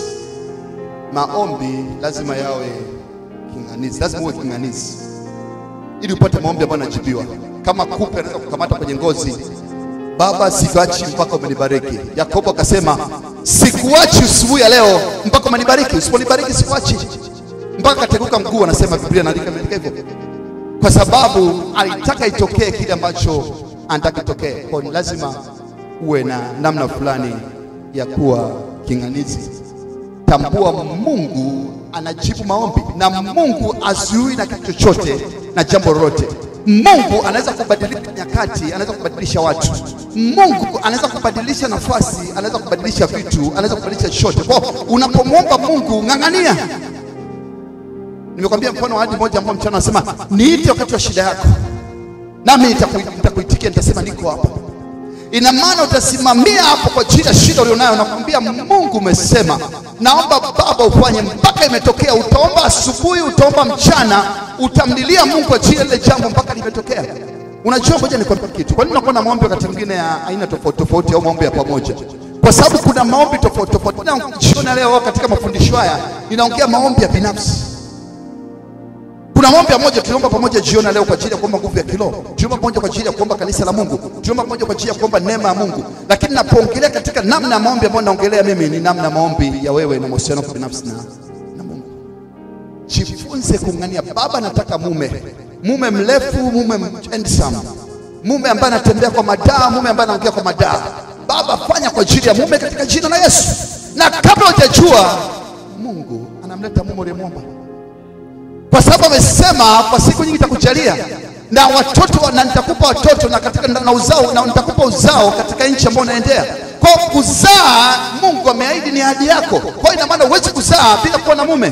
Maombi lazima yawe kinganizi, lazima uwe kinganizi ili upate maombi ambayo yanajibiwa. Kama kupe anaweza kukamata kwenye ngozi, Baba, sikuachi mpaka umenibariki. Yakobo akasema sikuachi asubuhi ya leo mpaka umenibariki, usiponibariki sikuachi mpaka kateguka mguu. Anasema Biblia inaandika imeandika hivyo, kwa sababu alitaka itokee kile ambacho anataka itokee. Kwa hiyo lazima uwe na namna fulani ya kuwa kinganizi. Tambua Mungu anajibu maombi na Mungu azuii na kitu chochote na jambo lolote. Mungu anaweza kubadilisha nyakati, anaweza kubadilisha watu. Mungu anaweza kubadilisha nafasi, anaweza kubadilisha vitu, anaweza kubadilisha chochote. Kwa hiyo unapomwomba Mungu, ng'ang'ania. Nimekwambia mfano wa hadi moja ambao mchana anasema niite wakati wa shida yako, nami nitaku- nitakuitikia, nitasema niko hapa. Ina maana utasimamia hapo kwa ajili ya shida ulionayo, nakwambia Mungu umesema, naomba Baba ufanye mpaka imetokea. Utaomba asubuhi, utaomba mchana, utamlilia Mungu kwa ajili ya lile jambo mpaka limetokea. Unajua, ngoja nikwambie kitu. Kwa nini nakuwa na maombi wakati mwingine ya aina tofauti tofauti au maombi ya pamoja? Kwa sababu kuna maombi tofauti tofauti. Na jioni leo katika mafundisho haya ninaongea maombi ya binafsi. Kuna maombi ya moja tuliomba pamoja jioni leo kwa ajili ya kuomba nguvu ya kiroho. Tuliomba pamoja kwa ajili ya kuomba kanisa la Mungu. Tuliomba pamoja kwa ajili ya kuomba neema ya Mungu. Lakini napoongelea katika namna ya maombi ambayo naongelea mimi ni namna ya maombi ya wewe na mahusiano yako binafsi na, na Mungu. Jifunze kung'ania. Baba, nataka mume, mume mrefu, mume handsome, mume ambaye anatembea kwa madaa, mume ambaye anaongea kwa madaa. Baba, fanya kwa ajili ya mume katika jina la Yesu. Na kabla hujajua, Mungu anamleta mume uliyemwomba kwa sababu amesema kwa siku nyingi nitakujalia na watoto wa- na nitakupa watoto na katika na uzao na nitakupa uzao katika nchi ambayo unaendea. Kwa hiyo kuzaa, Mungu ameahidi ni ahadi yako. Kwa hiyo ina maana huwezi kuzaa bila kuwa na mume.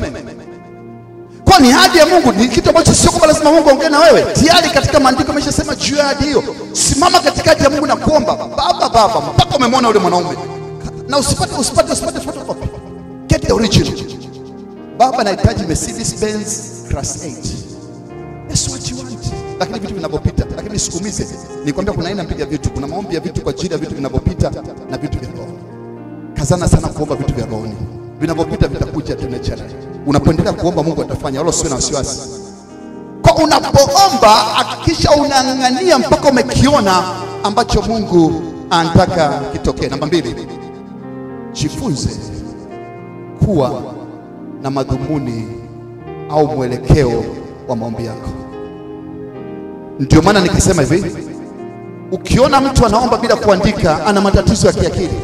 Kwa ni ahadi ya Mungu, ni kitu ambacho sio kwamba lazima Mungu aongee na wewe. Tayari katika maandiko ameshasema juu ya ahadi hiyo. Simama katikati ya Mungu na kuomba, Baba, Baba, mpaka umemwona yule mwanaume, na usipate usipate usipate photocopy, get the original. Baba, nahitaji Mercedes Benz class 8. That's what you want. Lakini vitu vinavyopita, lakini sikumize. Nikwambia kuna aina mbili ya vitu. Kuna maombi ya vitu kwa ajili ya vitu vinavyopita na vitu vya roho. Kazana sana kuomba vitu vya rohoni. Vinavyopita vitakuja tu naturally. Unapoendelea kuomba Mungu atafanya, wala usiwe na wasiwasi. Kwa unapoomba hakikisha unang'ang'ania mpaka umekiona ambacho Mungu anataka kitokee. Namba mbili, jifunze kuwa na madhumuni au mwelekeo wa maombi yako. Ndio maana nikasema hivi, ukiona mtu anaomba bila kuandika, ana matatizo ya kiakili.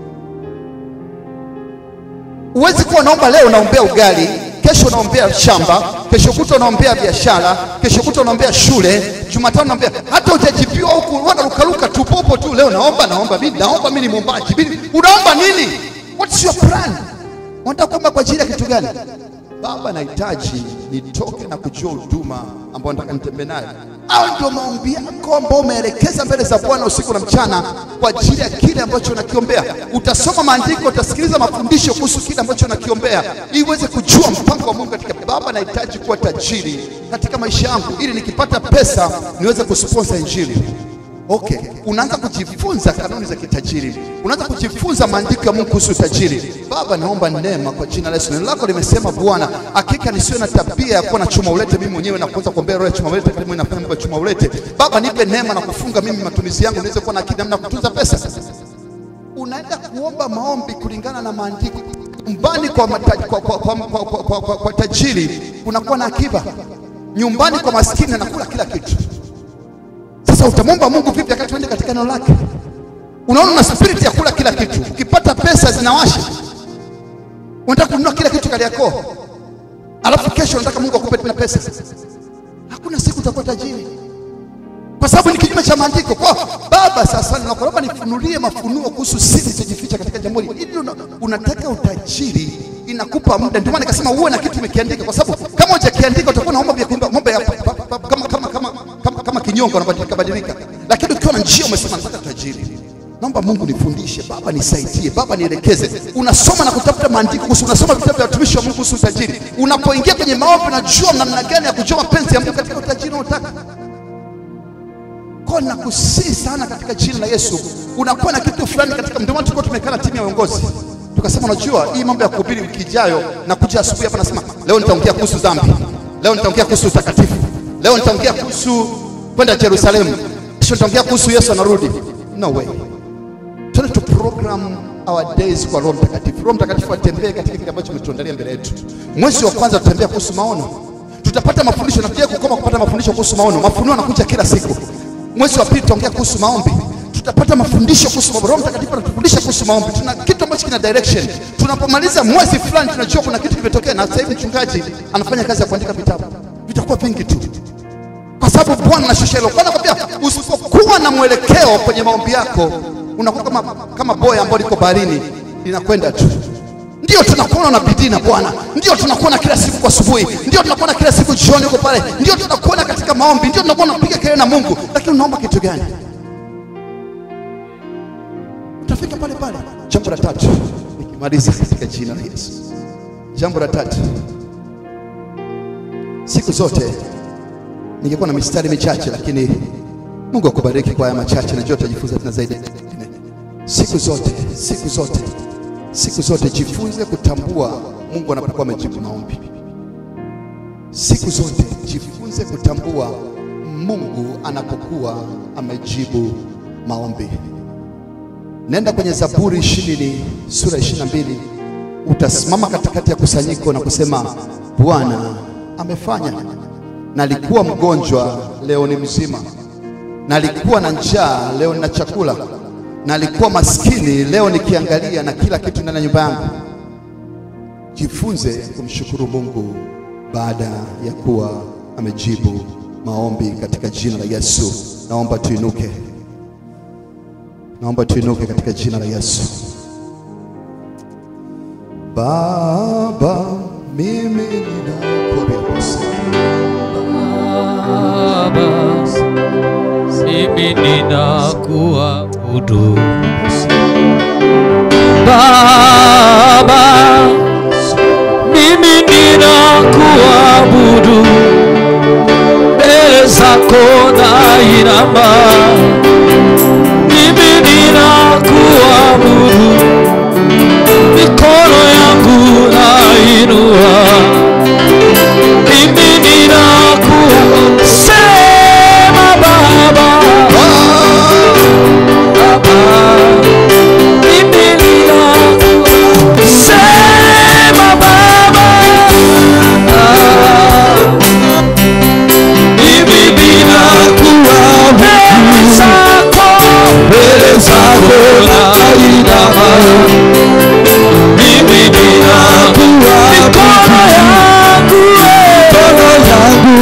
Huwezi kuwa unaomba leo unaombea ugali, kesho unaombea shamba, kesho kutwa unaombea biashara, kesho kutwa unaombea shule, Jumatano unaombea hata hujajibiwa huku, unarukaruka tu popo tu. Leo naomba naomba mimi naomba mimi ni mwombaji. Mimi unaomba nini? What's your plan? Unataka kuomba kwa ajili ya kitu gani? Baba, nahitaji nitoke na kujua huduma ambayo nataka nitembee nayo. Au ndio maombi yako ambao umeelekeza mbele za Bwana usiku na mchana kwa ajili ya kile ambacho unakiombea. Utasoma maandiko, utasikiliza mafundisho kuhusu kile ambacho unakiombea, ili uweze kujua mpango wa Mungu katika. Baba, nahitaji kuwa tajiri katika maisha yangu, ili nikipata pesa niweze kusponsor injili. Okay, unaanza kujifunza kanuni za kitajiri, unaanza kujifunza maandiko ya Mungu kuhusu tajiri. Baba, naomba neema kwa jina la Yesu. Neno lako limesema Bwana, hakika nisiwe na tabia ya kuwa na chuma ulete mimi mwenyewe na kuanza kuombea roho ya chuma ulete, kama inafanya mambo ya chuma ulete. Baba, nipe neema na kufunga mimi matumizi yangu niweze kuwa na akili namna ya kutunza pesa. Unaenda kuomba maombi kulingana na maandiko. nyumbani kwa, mata, kwa, kwa, kwa, kwa, kwa, kwa, kwa, kwa tajiri kunakuwa na akiba, nyumbani kwa maskini anakula kila kitu. Sasa utamwomba Mungu vipi wakati uende katika neno lake? Unaona una spirit ya kula kila kitu, ukipata pesa zinawasha, unataka kununua kila kitu Kariakoo, alafu kesho unataka Mungu akupe tena pesa. Hakuna siku utakuwa tajiri, kwa sababu ni kinyume cha maandiko. Kwa Baba, sasa nakuomba nifunulie mafunuo kuhusu siri zilizojificha katika jambo hili. Ili una, unataka utajiri inakupa muda. Ndio maana nikasema uwe na kitu umekiandika, kwa sababu kama hujakiandika utakuwa na mambo ya kuimba mambo ya pa- pa- pa- pa- kama kama kama kama, kama kinyongo unabadilika badilika, lakini ukiwa na njia umesema nataka utajiri Naomba Mungu nifundishe, Baba nisaidie, Baba nielekeze. Unasoma na kutafuta maandiko kuhusu, unasoma vitabu vya watumishi wa Mungu kuhusu utajiri. Unapoingia kwenye maombi, unajua namna gani ya kujua mapenzi ya Mungu katika utajiri unaotaka. Kwa nakusii sana katika jina la Yesu, unakuwa na kitu fulani katika. Ndio maana tulikuwa tumekaa na timu ya uongozi tukasema, unajua hii mambo ya kuhubiri wiki ijayo, na kuja asubuhi hapa nasema leo nitaongea kuhusu dhambi, leo nitaongea kuhusu utakatifu, leo nitaongea kuhusu kwenda Yerusalemu, kesho nitaongea kuhusu Yesu anarudi. No way. Tuende tu program our days kwa Roho Mtakatifu. Roho Mtakatifu atembee katika kile ambacho umetuandalia mbele yetu. Mwezi wa kwanza tutembea kuhusu maono, tutapata mafundisho na tuje kukoma kupata mafundisho kuhusu maono. Mafunuo yanakuja kila siku. Mwezi wa pili tutaongea kuhusu maombi, tutapata mafundisho kuhusu maombi. Roho Mtakatifu anatufundisha kuhusu maombi. Tuna kitu ambacho kina direction. Tunapomaliza mwezi fulani, tunajua kuna kitu kimetokea, na sasa hivi mchungaji anafanya kazi ya kuandika vitabu, vitakuwa vingi tu kwa sababu Bwana anashusha hilo. Bwana anakwambia usipokuwa na mwelekeo kwenye maombi yako unakuwa kama, kama boya ambalo liko baharini linakwenda tu. Ndio tunakuona na bidii na Bwana, ndio tunakuona kila siku kwa asubuhi, ndio tunakuona kila siku jioni huko pale, ndio tunakuona katika maombi, ndio tunakuona unapiga kelele na Mungu, lakini unaomba kitu gani? Utafika pale pale. Jambo la tatu, nikimaliza katika jina la Yesu. Jambo la tatu, siku zote ningekuwa na mistari michache, lakini Mungu akubariki kwa haya machache, najua tutajifunza tena zaidi. Siku zote, siku zote, siku zote jifunze kutambua Mungu anapokuwa amejibu maombi. Siku zote jifunze kutambua Mungu anapokuwa amejibu maombi. Nenda kwenye Zaburi ishirini sura ishirini na mbili utasimama katikati ya kusanyiko na kusema Bwana amefanya na alikuwa mgonjwa, leo ni mzima, na alikuwa na njaa, leo nina chakula, na alikuwa maskini, leo nikiangalia na kila kitu ndani ya nyumba yangu. Jifunze kumshukuru Mungu baada ya kuwa amejibu maombi katika jina la Yesu. Naomba tuinuke, naomba tuinuke katika jina la Yesu. Baba, mimi ninakuabudu. Baba, mimi ninakuabudu Baba, mimi ninakuabudu mbele zako nainama, mimi ninakuabudu, mikono yangu nainua mimi ninakusema Baba, Baba, mimi ninakusema Baba, mimi ninakuabudu mbele zako nainama, mimi ninakuabudu mikono yangu mikono yangu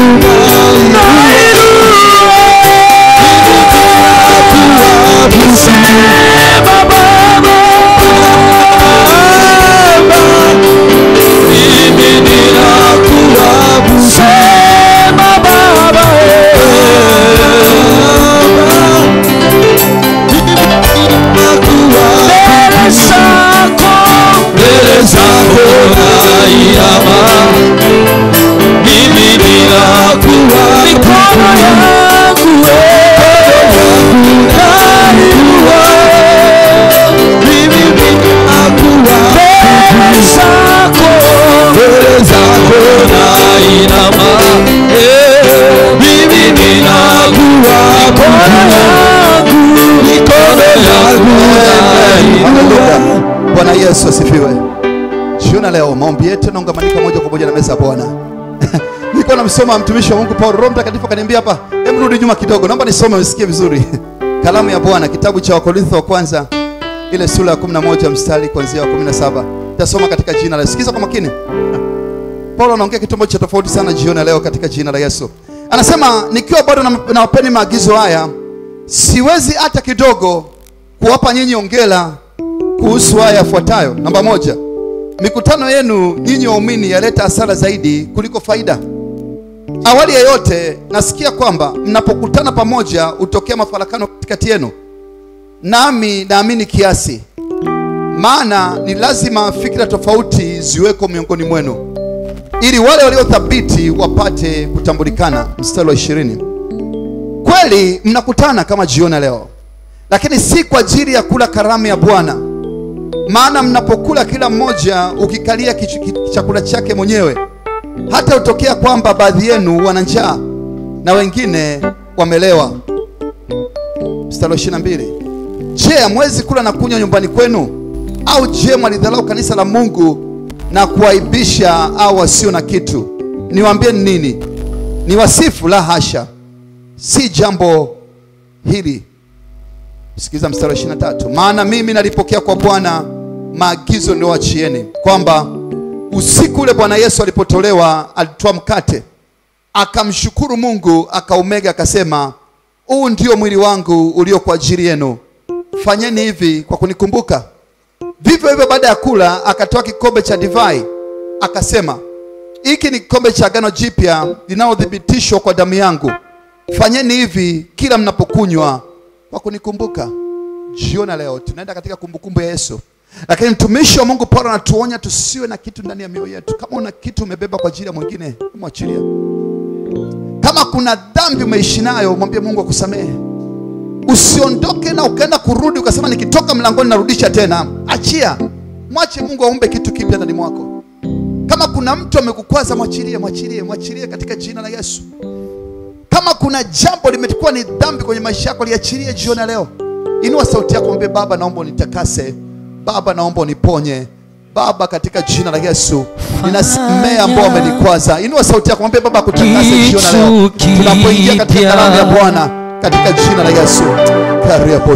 Sema Baba, mimi ninakuabudu. Sema Baba, mbele zako, mbele zako nainama mimi ninakuwa mikono yangu nainua mimi ninakuwa mbele zako mbele zako nainama Eh, mimi ninakuwa mikono yangu mikono yangu nainua Haleluya. Bwana Yesu asifiwe. jiona leo maombi yetu yanaungamanika moja kwa moja na meza ya Bwana. Nilikuwa namsoma mtumishi wa Mungu Paulo, Roho Mtakatifu akaniambia hapa, hebu rudi nyuma kidogo, naomba nisome usikie vizuri. Kalamu ya Bwana, kitabu cha Wakorintho wa kwanza ile sura ya 11 mstari kuanzia wa 17. Tasoma katika jina la Yesu. Sikiza kwa makini. Paulo anaongea kitu ambacho cha tofauti sana jioni ya leo katika jina la Yesu. Anasema nikiwa bado na- nawapeni maagizo haya, siwezi hata kidogo kuwapa nyinyi ongela kuhusu haya yafuatayo. Namba moja, mikutano yenu nyinyi waumini yaleta hasara zaidi kuliko faida. Awali ya yote, nasikia kwamba mnapokutana pamoja hutokea mafarakano katikati yenu, nami naamini kiasi, maana ni lazima fikra tofauti ziweko miongoni mwenu ili wale waliothabiti wapate kutambulikana. Mstari wa ishirini. Kweli mnakutana kama jioni ya leo, lakini si kwa ajili ya kula karamu ya Bwana. Maana mnapokula kila mmoja ukikalia kichu- ki- chakula chake mwenyewe, hata hutokea kwamba baadhi yenu wana njaa na wengine wamelewa. Mstari wa ishirini na mbili. Je, hamwezi kula na kunywa nyumbani kwenu? Au je, mwalidharau kanisa la Mungu na kuwaibisha au wasio na kitu? Niwaambie nini? Ni wasifu? La hasha, si jambo hili. Sikiliza mstari wa 23. Maana mimi nalipokea kwa Bwana maagizo niliyowachieni, kwamba usiku ule Bwana Yesu alipotolewa, alitoa mkate, akamshukuru Mungu, akaumega, akasema, huu ndio mwili wangu ulio kwa ajili yenu, fanyeni hivi kwa kunikumbuka. Vivyo hivyo baada ya kula akatoa kikombe cha divai akasema, hiki ni kikombe cha agano jipya linalothibitishwa kwa damu yangu. Fanyeni hivi kila mnapokunywa kwa kunikumbuka. Jiona leo tunaenda katika kumbukumbu ya Yesu, lakini mtumishi wa Mungu Paulo anatuonya tusiwe na kitu ndani ya mioyo yetu. Kama una kitu umebeba kwa ajili ya mwingine, mwachilia. Kama kuna dhambi umeishi nayo, mwambie Mungu akusamehe. Usiondoke na ukaenda kurudi ukasema nikitoka mlangoni narudisha tena. Achia, mwache Mungu aumbe kitu kipya ndani mwako. Kama kuna mtu amekukwaza, mwachilie, mwachilie, mwachilie katika jina la Yesu. Kama kuna jambo limekuwa ni dhambi kwenye maisha yako, liachilie jioni ya leo. Inua sauti yako, mwambie Baba, naomba unitakase. Baba, naomba uniponye. Baba, katika jina la Yesu ninasamehe ambao wamenikwaza. Inua sauti yako, mwambie Baba akutakase jioni ya leo, Kitu tunapoingia katika kipya. kalamu ya Bwana katika jina la Yesu. Karibu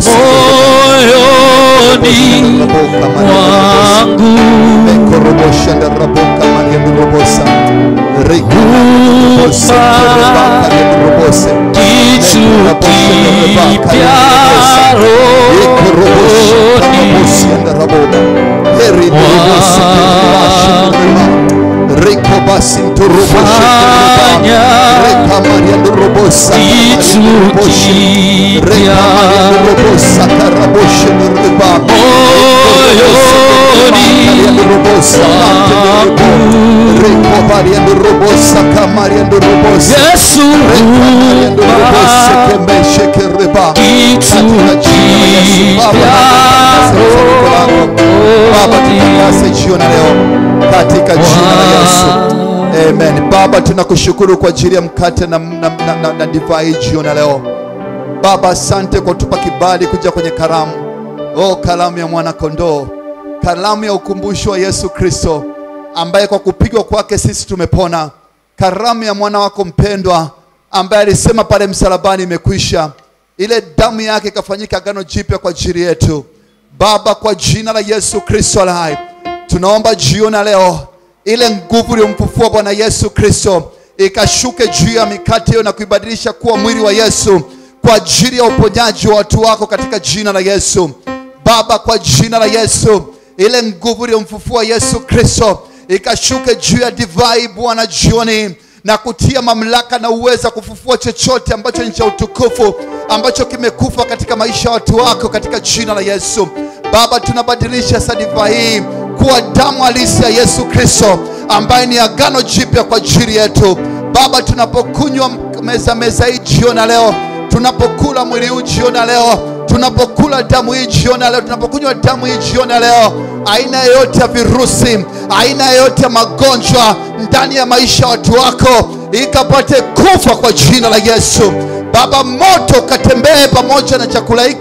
moyoni mwangu Mekorobosha ndaraboka Maria ndorobosa. Rika ndorobosa, Kerebaka ndorobose. kitu Mekorobosha ndorobaka kipya ndorobose. Ikorobosha ndorobosi rohoni ndaraboka. Heri ndorobosi ndorobashi ndoroma. Riko basi ndoroboshe ndoroba. Fanya Reka Maria ndorobosa, Maria kitu ndoroboshe. Reka kipya Maria ndorobosa, karaboshe ndoroba. moyoni Yesu jiona leo katika jina la Yesu. Amen. Baba, tunakushukuru kwa ajili ya mkate na, na, na, na, na divai jiona leo. Baba, asante kwa kutupa kibali kuja kwenye karamu. Oh, kalamu ya mwana kondoo, kalamu ya ukumbusho wa Yesu Kristo ambaye kwa kupigwa kwake sisi tumepona, karamu ya mwana wako mpendwa ambaye alisema pale msalabani imekwisha, ile damu yake ikafanyika agano jipya kwa ajili yetu. Baba, kwa jina la Yesu Kristo aliye hai, tunaomba jioni ya leo ile nguvu iliyomfufua Bwana Yesu Kristo ikashuke juu ya mikate hiyo na kuibadilisha kuwa mwili wa Yesu kwa ajili ya uponyaji wa watu wako katika jina la Yesu. Baba, kwa jina la Yesu, ile nguvu iliyomfufua Yesu Kristo ikashuke juu ya divai Bwana jioni na kutia mamlaka na uweza kufufua chochote ambacho ni cha utukufu ambacho kimekufa katika maisha ya watu wako katika jina la Yesu. Baba, tunabadilisha sasa divai hii kuwa damu halisi ya Yesu Kristo ambaye ni agano jipya kwa ajili yetu. Baba, tunapokunywa meza meza hii jioni ya leo, tunapokula mwili huu jioni ya leo, tunapokula damu hii jioni ya leo, tunapokunywa damu hii jioni ya leo, aina yoyote ya virusi, aina yoyote ya magonjwa ndani ya maisha ya watu wako ikapate kufa kwa jina la Yesu. Baba, moto ukatembee pamoja na chakula hiki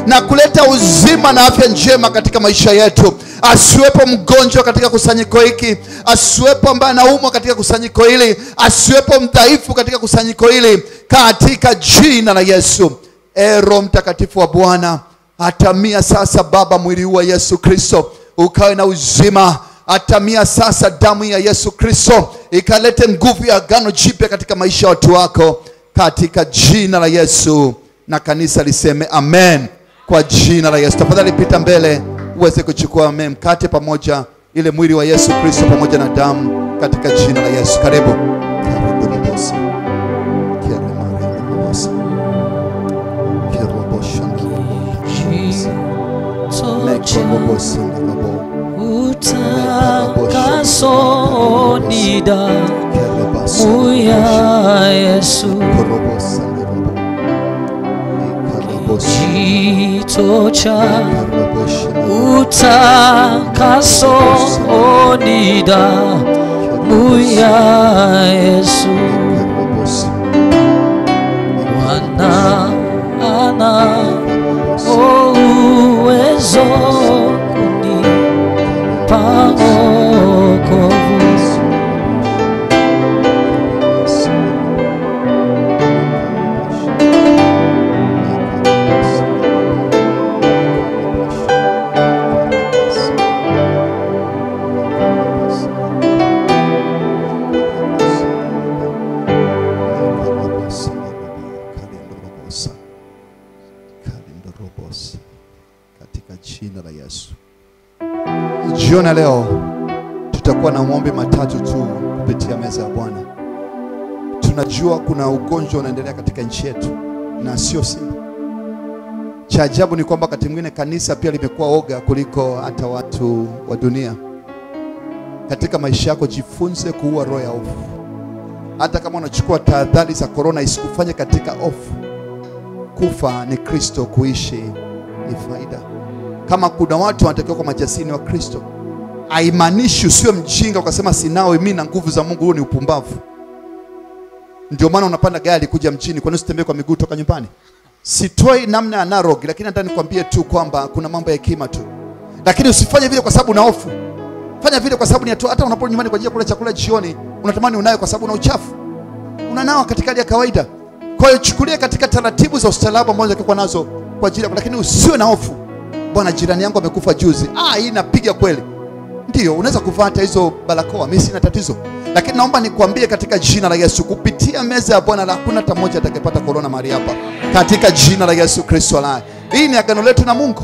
na kuleta uzima na afya njema katika maisha yetu asiwepo mgonjwa katika kusanyiko hiki asiwepo ambaye anaumwa katika kusanyiko hili asiwepo mdhaifu katika kusanyiko hili katika jina la yesu e roho mtakatifu wa bwana atamia sasa baba mwili huu wa yesu kristo ukawe na uzima atamia sasa damu ya yesu kristo ikalete nguvu ya agano jipya katika maisha ya watu wako katika jina la yesu na kanisa liseme amen kwa jina la yesu tafadhali pita mbele uweze kuchukua amen mkate pamoja ile mwili wa yesu kristo pamoja na damu katika jina la yesu karibu Karibu Libosa. Kiremarende Libosa. Kiroboshanda Libosa. Mekorobosi Libosa. utakaso ni damu Kerebaso. ya Yesu, Korobosa Libosa. Ikarabosi. jito cha Karaboshi utakaso ni damu ya Yesu. Karabosi. Bwana ana uwezo kunipa wokovu. katika jina la Yesu. Jioni ya leo tutakuwa na maombi matatu tu kupitia meza ya Bwana. Tunajua kuna ugonjwa unaendelea katika nchi yetu na sio Simba. Cha ajabu ni kwamba wakati mwingine kanisa pia limekuwa oga kuliko hata watu wa dunia. Katika maisha yako jifunze kuua roho ya hofu. Hata kama unachukua tahadhari za korona, isikufanye katika hofu. Kufa ni Kristo, kuishi ni faida. Kama kuna watu wanatakiwa kwa majasini wa Kristo, haimaanishi usiwe mjinga ukasema sinawe mimi na nguvu za Mungu. Huo ni upumbavu. Ndio maana unapanda gari kuja mjini, kwa nini usitembee kwa miguu toka nyumbani? Sitoi namna ya narog, lakini nataka nikwambie tu kwamba kuna mambo ya hekima tu, lakini usifanye vile kwa sababu una hofu. Fanya vile kwa sababu ni hatua. Hata unaporudi nyumbani kwa ajili ya kula chakula jioni, unatamani unayo kwa sababu una uchafu, unanawa katika hali ya kawaida. Kwa hiyo chukulia katika taratibu za ustaarabu ambazo zitakuwa nazo kwa ajili ya, lakini usiwe na hofu. Bwana, jirani yangu amekufa juzi. Ah, hii inapiga kweli. Ndio, unaweza kuvaa hata hizo barakoa, mimi sina tatizo, lakini naomba nikwambie katika jina la Yesu, kupitia meza ya Bwana, hakuna hata mmoja atakayepata korona mahali hapa, katika jina la Yesu Kristo aliye. Hii ni agano letu na Mungu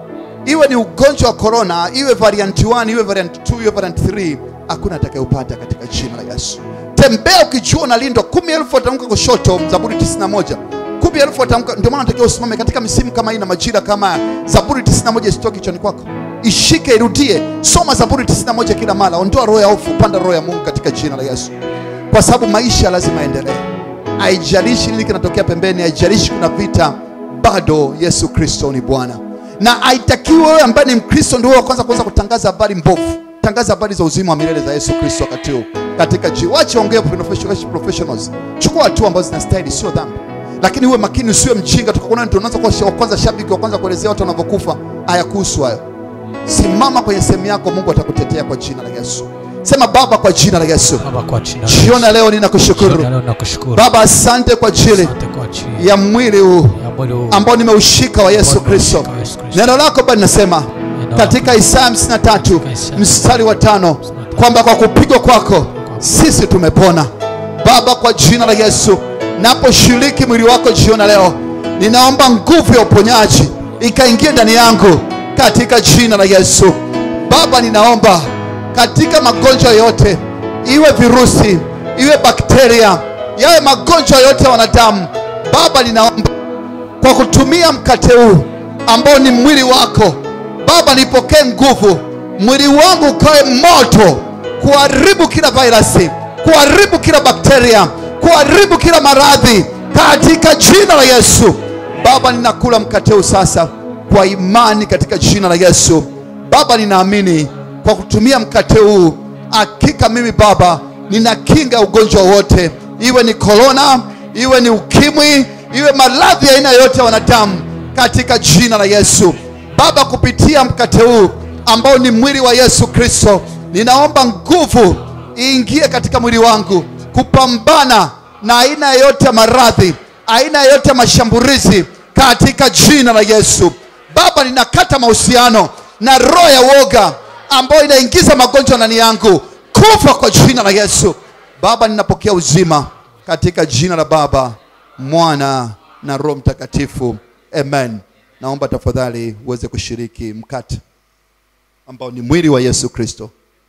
iwe ni ugonjwa wa corona, iwe variant 1, iwe variant 2, iwe variant 3, hakuna atakayeupata katika jina la Yesu. Tembea ukijua unalindwa. kumi elfu watamka kushoto, Zaburi 91. Kumi elfu watamka. Ndio maana unatakiwa usimame katika misimu kama hii na majira kama haya. Zaburi 91 isitoke kichwani kwako, ishike, irudie, soma Zaburi 91 kila mara. Ondoa roho ya hofu, panda roho ya Mungu katika jina la Yesu, kwa sababu maisha lazima yaendelee. Haijalishi nini kinatokea pembeni, haijalishi kuna vita, bado Yesu Kristo ni Bwana na haitakiwi wewe ambaye ni Mkristo ndio wa kwanza kuanza kutangaza habari mbovu. Tangaza habari za uzima wa milele za Yesu Kristo wakati huu katika ji. Wache ongea professionals, professionals. Chukua hatua ambazo zinastahili, sio dhambi, lakini uwe makini, usiwe mjinga. Tukakuona ndio unaanza kuwa wa kwanza shabiki wa kwanza kuelezea watu wanavyokufa. Hayakuhusu hayo. Simama kwenye sehemu yako, Mungu atakutetea kwa jina la Yesu. Sema Baba, kwa jina la Yesu, Baba, kwa jina la jioni ya leo Yesu, ninakushukuru leo nakushukuru Baba, asante kwa ajili Asante kwa ajili ya mwili huu ya mwili huu ambao nimeushika wa Yesu Ambao Kristo. nimeushika wa Yesu Kristo. Neno lako Baba linasema Neno katika Isaya 53 Isaya mstari wa tano kwamba kwa kupigwa kwako sisi tumepona. Baba, kwa jina la Yesu, naposhiriki mwili wako jioni ya leo, ninaomba nguvu ya uponyaji ikaingie ndani yangu katika jina la Yesu. Baba, ninaomba katika magonjwa yote, iwe virusi, iwe bakteria, yawe magonjwa yote ya wanadamu, Baba, ninaomba kwa kutumia mkate huu ambao ni mwili wako Baba, nipokee nguvu, mwili wangu ukawe moto kuharibu kila virusi, kuharibu kila bakteria, kuharibu kila maradhi katika jina la Yesu. Baba, ninakula mkate huu sasa kwa imani katika jina la Yesu. Baba, ninaamini kwa kutumia mkate huu, hakika mimi Baba ninakinga ugonjwa wote, iwe ni korona, iwe ni ukimwi, iwe maradhi ya aina yote ya wanadamu. katika jina la Yesu. Baba, kupitia mkate huu ambao ni mwili wa Yesu Kristo, ninaomba nguvu iingie katika mwili wangu kupambana na aina yoyote ya maradhi, aina yoyote ya mashambulizi katika jina la Yesu. Baba, ninakata mahusiano na roho ya woga ambayo inaingiza magonjwa ndani yangu, kufa kwa jina la Yesu. Baba, ninapokea uzima katika jina la Baba, Mwana na Roho Mtakatifu, amen. Naomba tafadhali uweze kushiriki mkate ambao ni mwili wa Yesu Kristo.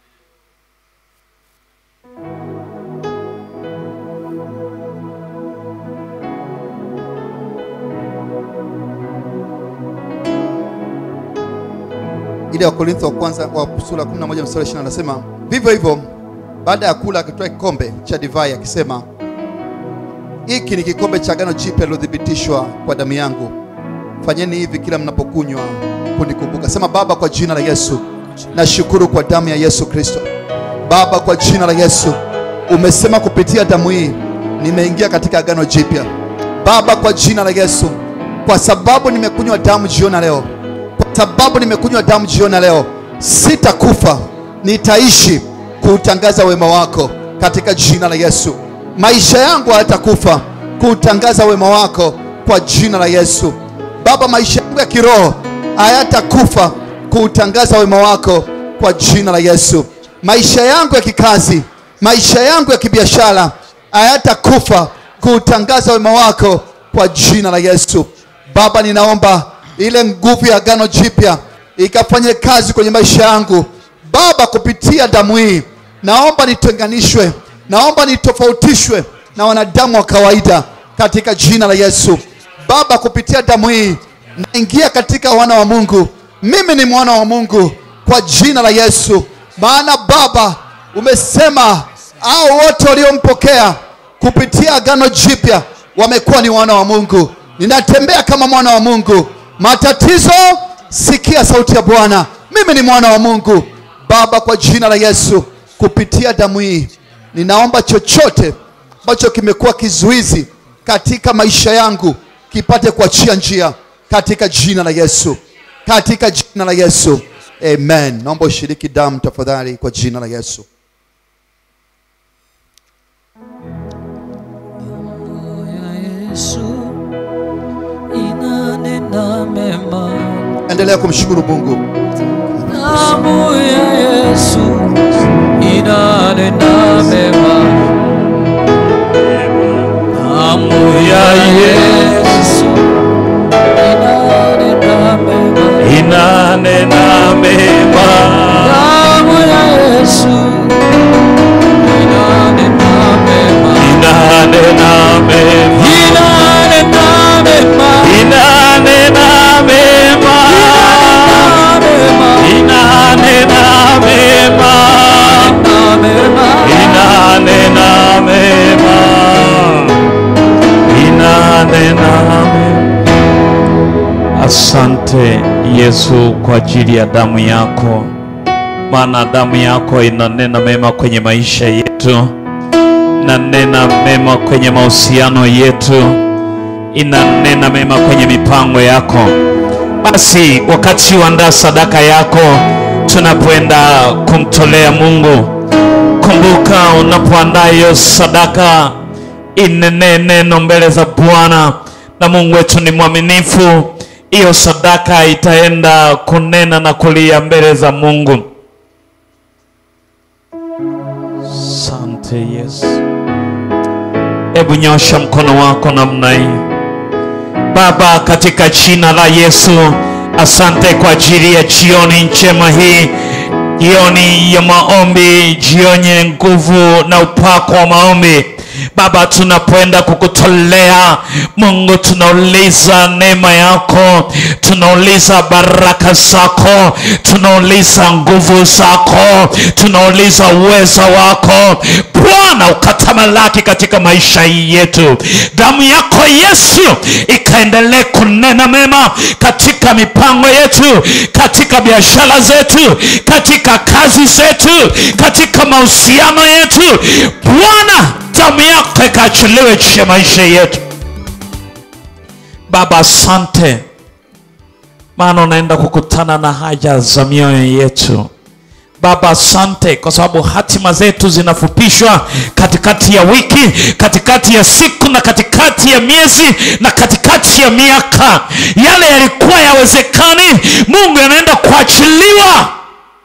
ile Wakorintho wa kwanza wa sura 11 mstari 20 anasema vivyo hivyo, baada ya kula akitoa kikombe cha divai akisema, hiki ni kikombe cha agano jipya lilothibitishwa kwa damu yangu, fanyeni hivi kila mnapokunywa kunikumbuka. Sema Baba, kwa jina la Yesu nashukuru kwa damu ya Yesu Kristo. Baba, kwa jina la Yesu umesema kupitia damu hii nimeingia katika agano jipya. Baba, kwa jina la Yesu, kwa sababu nimekunywa damu jioni ya leo kwa sababu nimekunywa damu jioni ya leo, sitakufa, nitaishi kuutangaza wema wako katika jina la Yesu. Maisha yangu hayatakufa kuutangaza wema wako kwa jina la Yesu. Baba, maisha yangu ya kiroho hayatakufa kuutangaza wema wako kwa jina la Yesu. Maisha yangu ya kikazi, maisha yangu ya kibiashara hayatakufa kuutangaza wema wako kwa jina la Yesu. Baba, ninaomba ile nguvu ya agano jipya ikafanye kazi kwenye maisha yangu Baba, kupitia damu hii. Naomba nitenganishwe, naomba nitofautishwe na wanadamu wa kawaida katika jina la Yesu. Baba, kupitia damu hii naingia katika wana wa Mungu. Mimi ni mwana wa Mungu kwa jina la Yesu, maana Baba umesema hao wote waliompokea kupitia agano jipya wamekuwa ni wana wa Mungu. Ninatembea kama mwana wa Mungu. Matatizo, sikia sauti ya Bwana. Mimi ni mwana wa Mungu. Baba, kwa jina la Yesu, kupitia damu hii ninaomba chochote ambacho kimekuwa kizuizi katika maisha yangu kipate kuachia njia katika jina la Yesu, katika jina la Yesu, amen. Naomba ushiriki damu tafadhali, kwa jina la Yesu. Yesu inanena mema, Endelea kumshukuru Mungu. damu ya Yesu inanena mema, damu ya Yesu inanena mema, inanena mema damu ya Yesu inanena mema, inanena mema inanena mema, inanena mema inanena mema. inanena mema inanena mema inanena mema asante yesu kwa ajili ya damu yako maana damu yako inanena mema kwenye maisha yetu inanena mema kwenye mahusiano yetu inanena mema kwenye mipango yako basi wakati uandaa sadaka yako tunapoenda kumtolea mungu kumbuka unapoandaa hiyo sadaka inene neno mbele za bwana na mungu wetu ni mwaminifu hiyo sadaka itaenda kunena na kulia mbele za mungu sante yesu hebu nyosha mkono wako namna hii Baba, katika jina la Yesu, asante kwa ajili ya jioni njema hii, jioni ya maombi, jioni yenye nguvu na upako wa maombi. Baba, tunapoenda kukutolea Mungu, tunauliza neema yako, tunauliza baraka zako, tunauliza nguvu zako, tunauliza uweza wako Bwana, ukatamalaki katika maisha yetu. Damu yako Yesu ikaendelee kunena mema katika mipango yetu, katika biashara zetu, katika kazi zetu, katika mahusiano yetu. Bwana, damu yako ikaachiliwe juu ya maisha yetu. Baba, asante maana unaenda kukutana na haja za mioyo yetu. Baba, asante kwa sababu hatima zetu zinafupishwa katikati ya wiki, katikati ya siku na katikati ya miezi na katikati ya miaka. Yale yalikuwa yawezekani, Mungu yanaenda kuachiliwa,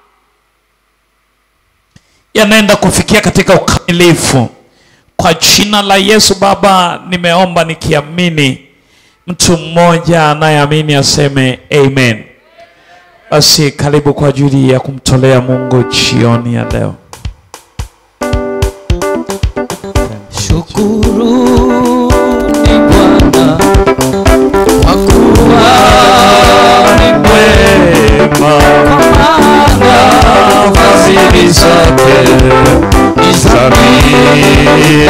yanaenda kufikia katika ukamilifu kwa jina la Yesu. Baba, nimeomba nikiamini. Mtu mmoja anayeamini aseme amen. Basi karibu kwa ajili ya kumtolea Mungu jioni ya leo. Shukuruni Bwana kwa kuwa ni Wema maana fadhili zake ni za milele.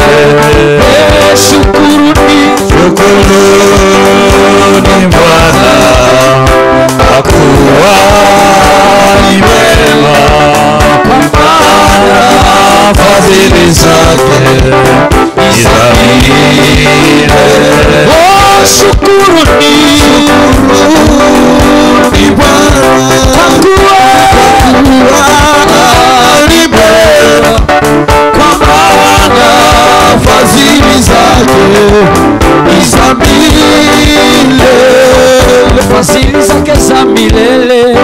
Shukuruni, shukuruni Bwana kwa kuwa ni wema, kwa maana fadhili zake ni za milele. Oh, shukuruni, shukuruni Bwana kwa kuwa ni mwema, kwa maana fadhili zake ni za milele, fadhili zake za milele.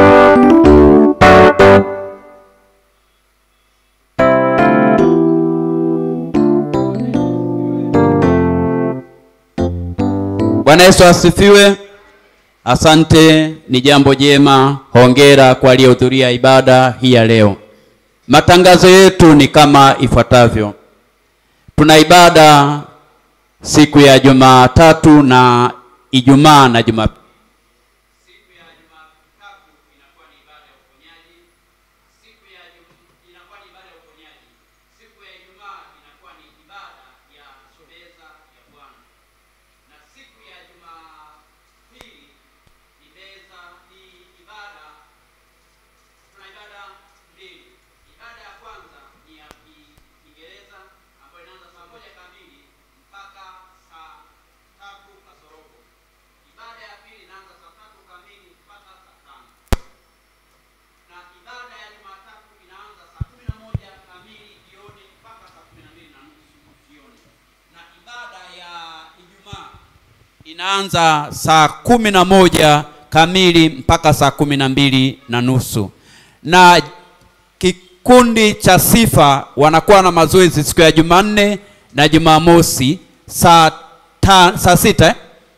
Bwana Yesu asifiwe. Asante, ni jambo jema. Hongera kwa aliyehudhuria ibada hii ya leo. Matangazo yetu ni kama ifuatavyo. Tuna ibada siku ya Jumatatu na Ijumaa na Jumapili. Siku ya Jumatatu inakuwa ni ibada ya uponyaji. Siku ya Jum- inakuwa ni ibada ya uponyaji. Siku ya Ijumaa inakuwa ni ibada ya meza ya Bwana na siku ya Jumapili ni meza ni ibada. Tuna ibada mbili. Ibada ya kwanza ni ya Ki- Kiingereza ambayo inaanza saa moja kamili mpaka saa tatu kasorobo. Ibada ya pili inaanza saa tatu kamili mpaka saa tano na ibada ya Jumatatu inaanza saa kumi na moja kamili jioni mpaka saa kumi na mbili na nusu jioni, na ibada ya Ijumaa inaanza saa kumi na moja kamili mpaka saa kumi na mbili na nusu na kikundi cha sifa wanakuwa na mazoezi siku ya Jumanne na Jumamosi saa ta, saa sita eh?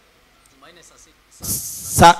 Sa,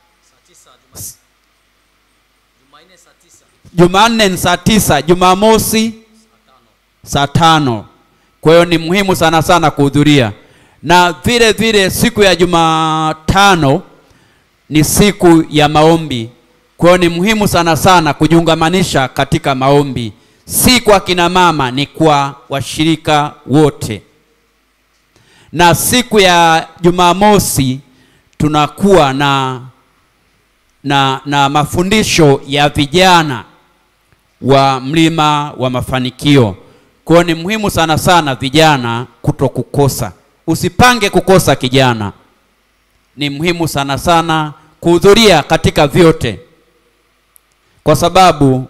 Jumanne ni saa tisa, Jumamosi saa tano. Kwa hiyo ni muhimu sana sana kuhudhuria, na vile vile siku ya Jumatano ni siku ya maombi. Kwa hiyo ni muhimu sana sana kujiungamanisha katika maombi, si kwa kina mama, ni kwa washirika wote. Na siku ya Jumamosi tunakuwa na na, na mafundisho ya vijana wa mlima wa mafanikio. Kwa hiyo ni muhimu sana sana vijana kuto kukosa. Usipange kukosa kijana. Ni muhimu sana sana kuhudhuria katika vyote, kwa sababu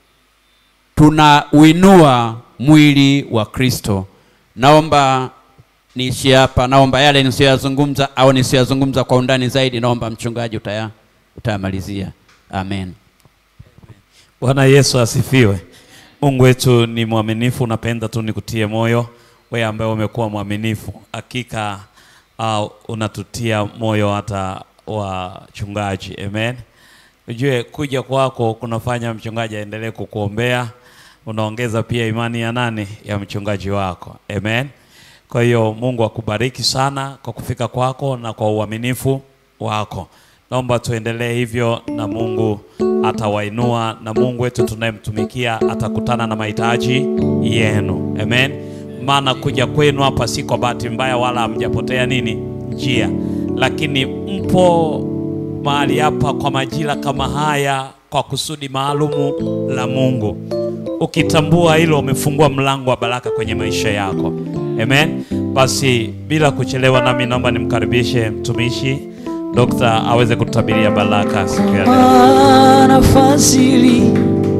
tunauinua mwili wa Kristo. Naomba niishie hapa. Naomba yale nisiyoyazungumza au nisiyoyazungumza kwa undani zaidi, naomba mchungaji utaya utayamalizia. Amen. Bwana Yesu asifiwe. Mungu wetu ni mwaminifu. Napenda tu nikutie moyo wewe ambaye umekuwa mwaminifu, hakika uh, unatutia moyo hata wachungaji. Amen. Ujue kuja kwako kunafanya mchungaji aendelee kukuombea, unaongeza pia imani ya nani? Ya mchungaji wako. Amen. Kwa hiyo Mungu akubariki sana kwa kufika kwako na kwa uaminifu wako. Naomba tuendelee hivyo na Mungu atawainua na Mungu wetu tunayemtumikia atakutana na mahitaji yenu. Amen. Maana kuja kwenu hapa si kwa bahati mbaya wala hamjapotea nini njia, lakini mpo mahali hapa kwa majira kama haya kwa kusudi maalumu la Mungu. Ukitambua hilo, umefungua mlango wa baraka kwenye maisha yako. Amen. Basi bila kuchelewa, nami naomba nimkaribishe mtumishi Dokta aweze kututabiria baraka siku ya leo. maana fadhili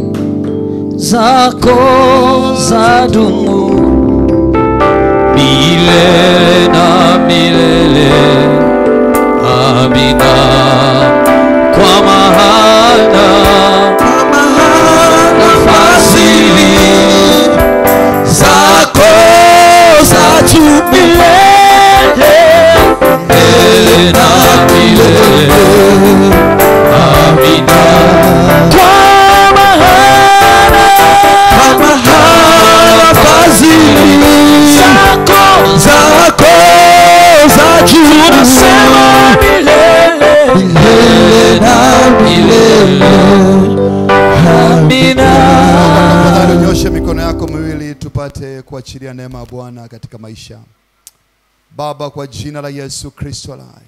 zako za dumu milele na milele. Amina. Kwa maana maana fadhili zako za milele milele na milele. Amina. kwa maana Mahala fadhili zako zako za juu nasema milele milele na milele. Amina. Tafadhali unyoshe mikono yako miwili tupate kuachilia neema ya Bwana katika maisha. Baba, kwa jina la Yesu Kristo lai,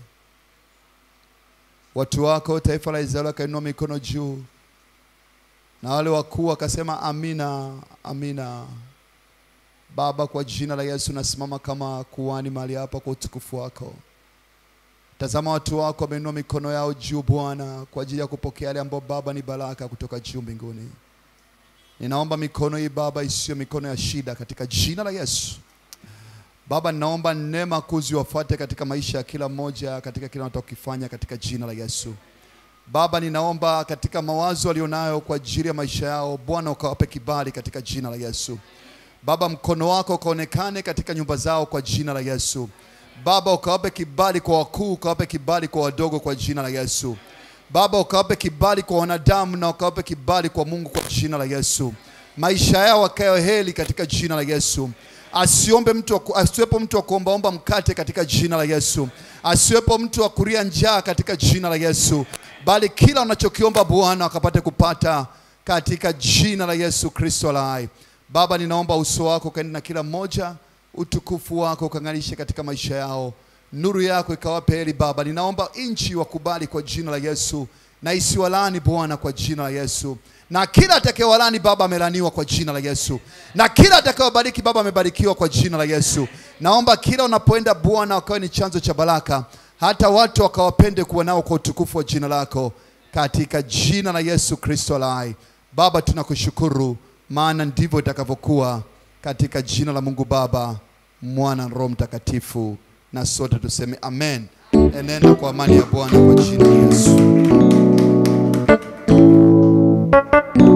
watu wako taifa la Israeli wakainua mikono juu, na wale wakuu wakasema amina, amina. Baba, kwa jina la Yesu nasimama kama kuhani mahali hapa kwa utukufu wako. Tazama watu wako wameinua mikono yao juu Bwana, kwa ajili ya kupokea yale ambayo Baba ni baraka kutoka juu mbinguni. Ninaomba mikono hii Baba isiyo mikono ya shida katika jina la Yesu. Baba, ninaomba neema kuu ziwafuate katika maisha ya kila mmoja katika kila wanachokifanya katika jina la Yesu. Baba, ninaomba katika mawazo walionayo kwa ajili ya maisha yao, Bwana ukawape kibali katika jina la Yesu. Baba, mkono wako ukaonekane katika nyumba zao kwa jina la Yesu. Baba, ukawape kibali kwa wakuu, ukawape kibali kwa wadogo kwa jina la Yesu. Baba, ukawape kibali kwa wanadamu na ukawape kibali kwa Mungu kwa jina la Yesu. Maisha yao wakayo heli katika jina la Yesu. Asiombe mtu wa ku- asiwepo mtu wa kuombaomba mkate katika jina la Yesu. Asiwepo mtu wa kuria njaa katika jina la Yesu, bali kila unachokiomba Bwana wakapate kupata katika jina la Yesu Kristo la hai. Baba, ninaomba uso wako ukaende na kila mmoja, utukufu wako ukang'arishe katika maisha yao, nuru yako ikawape heri Baba. Ninaomba nchi wakubali kwa jina la Yesu na isiwalani Bwana kwa jina la Yesu, na kila atakayewalani Baba amelaniwa kwa jina la Yesu, na kila atakayewabariki Baba amebarikiwa kwa jina la Yesu. Naomba kila unapoenda Bwana wakawe ni chanzo cha baraka, hata watu wakawapende kuwa nao kwa utukufu wa jina lako, katika jina la Yesu Kristo la hai. Baba, tunakushukuru maana ndivyo itakavyokuwa katika jina la Mungu Baba, Mwana na Roho Mtakatifu, na sote tuseme amen. Enenda kwa amani ya Bwana kwa jina la Yesu.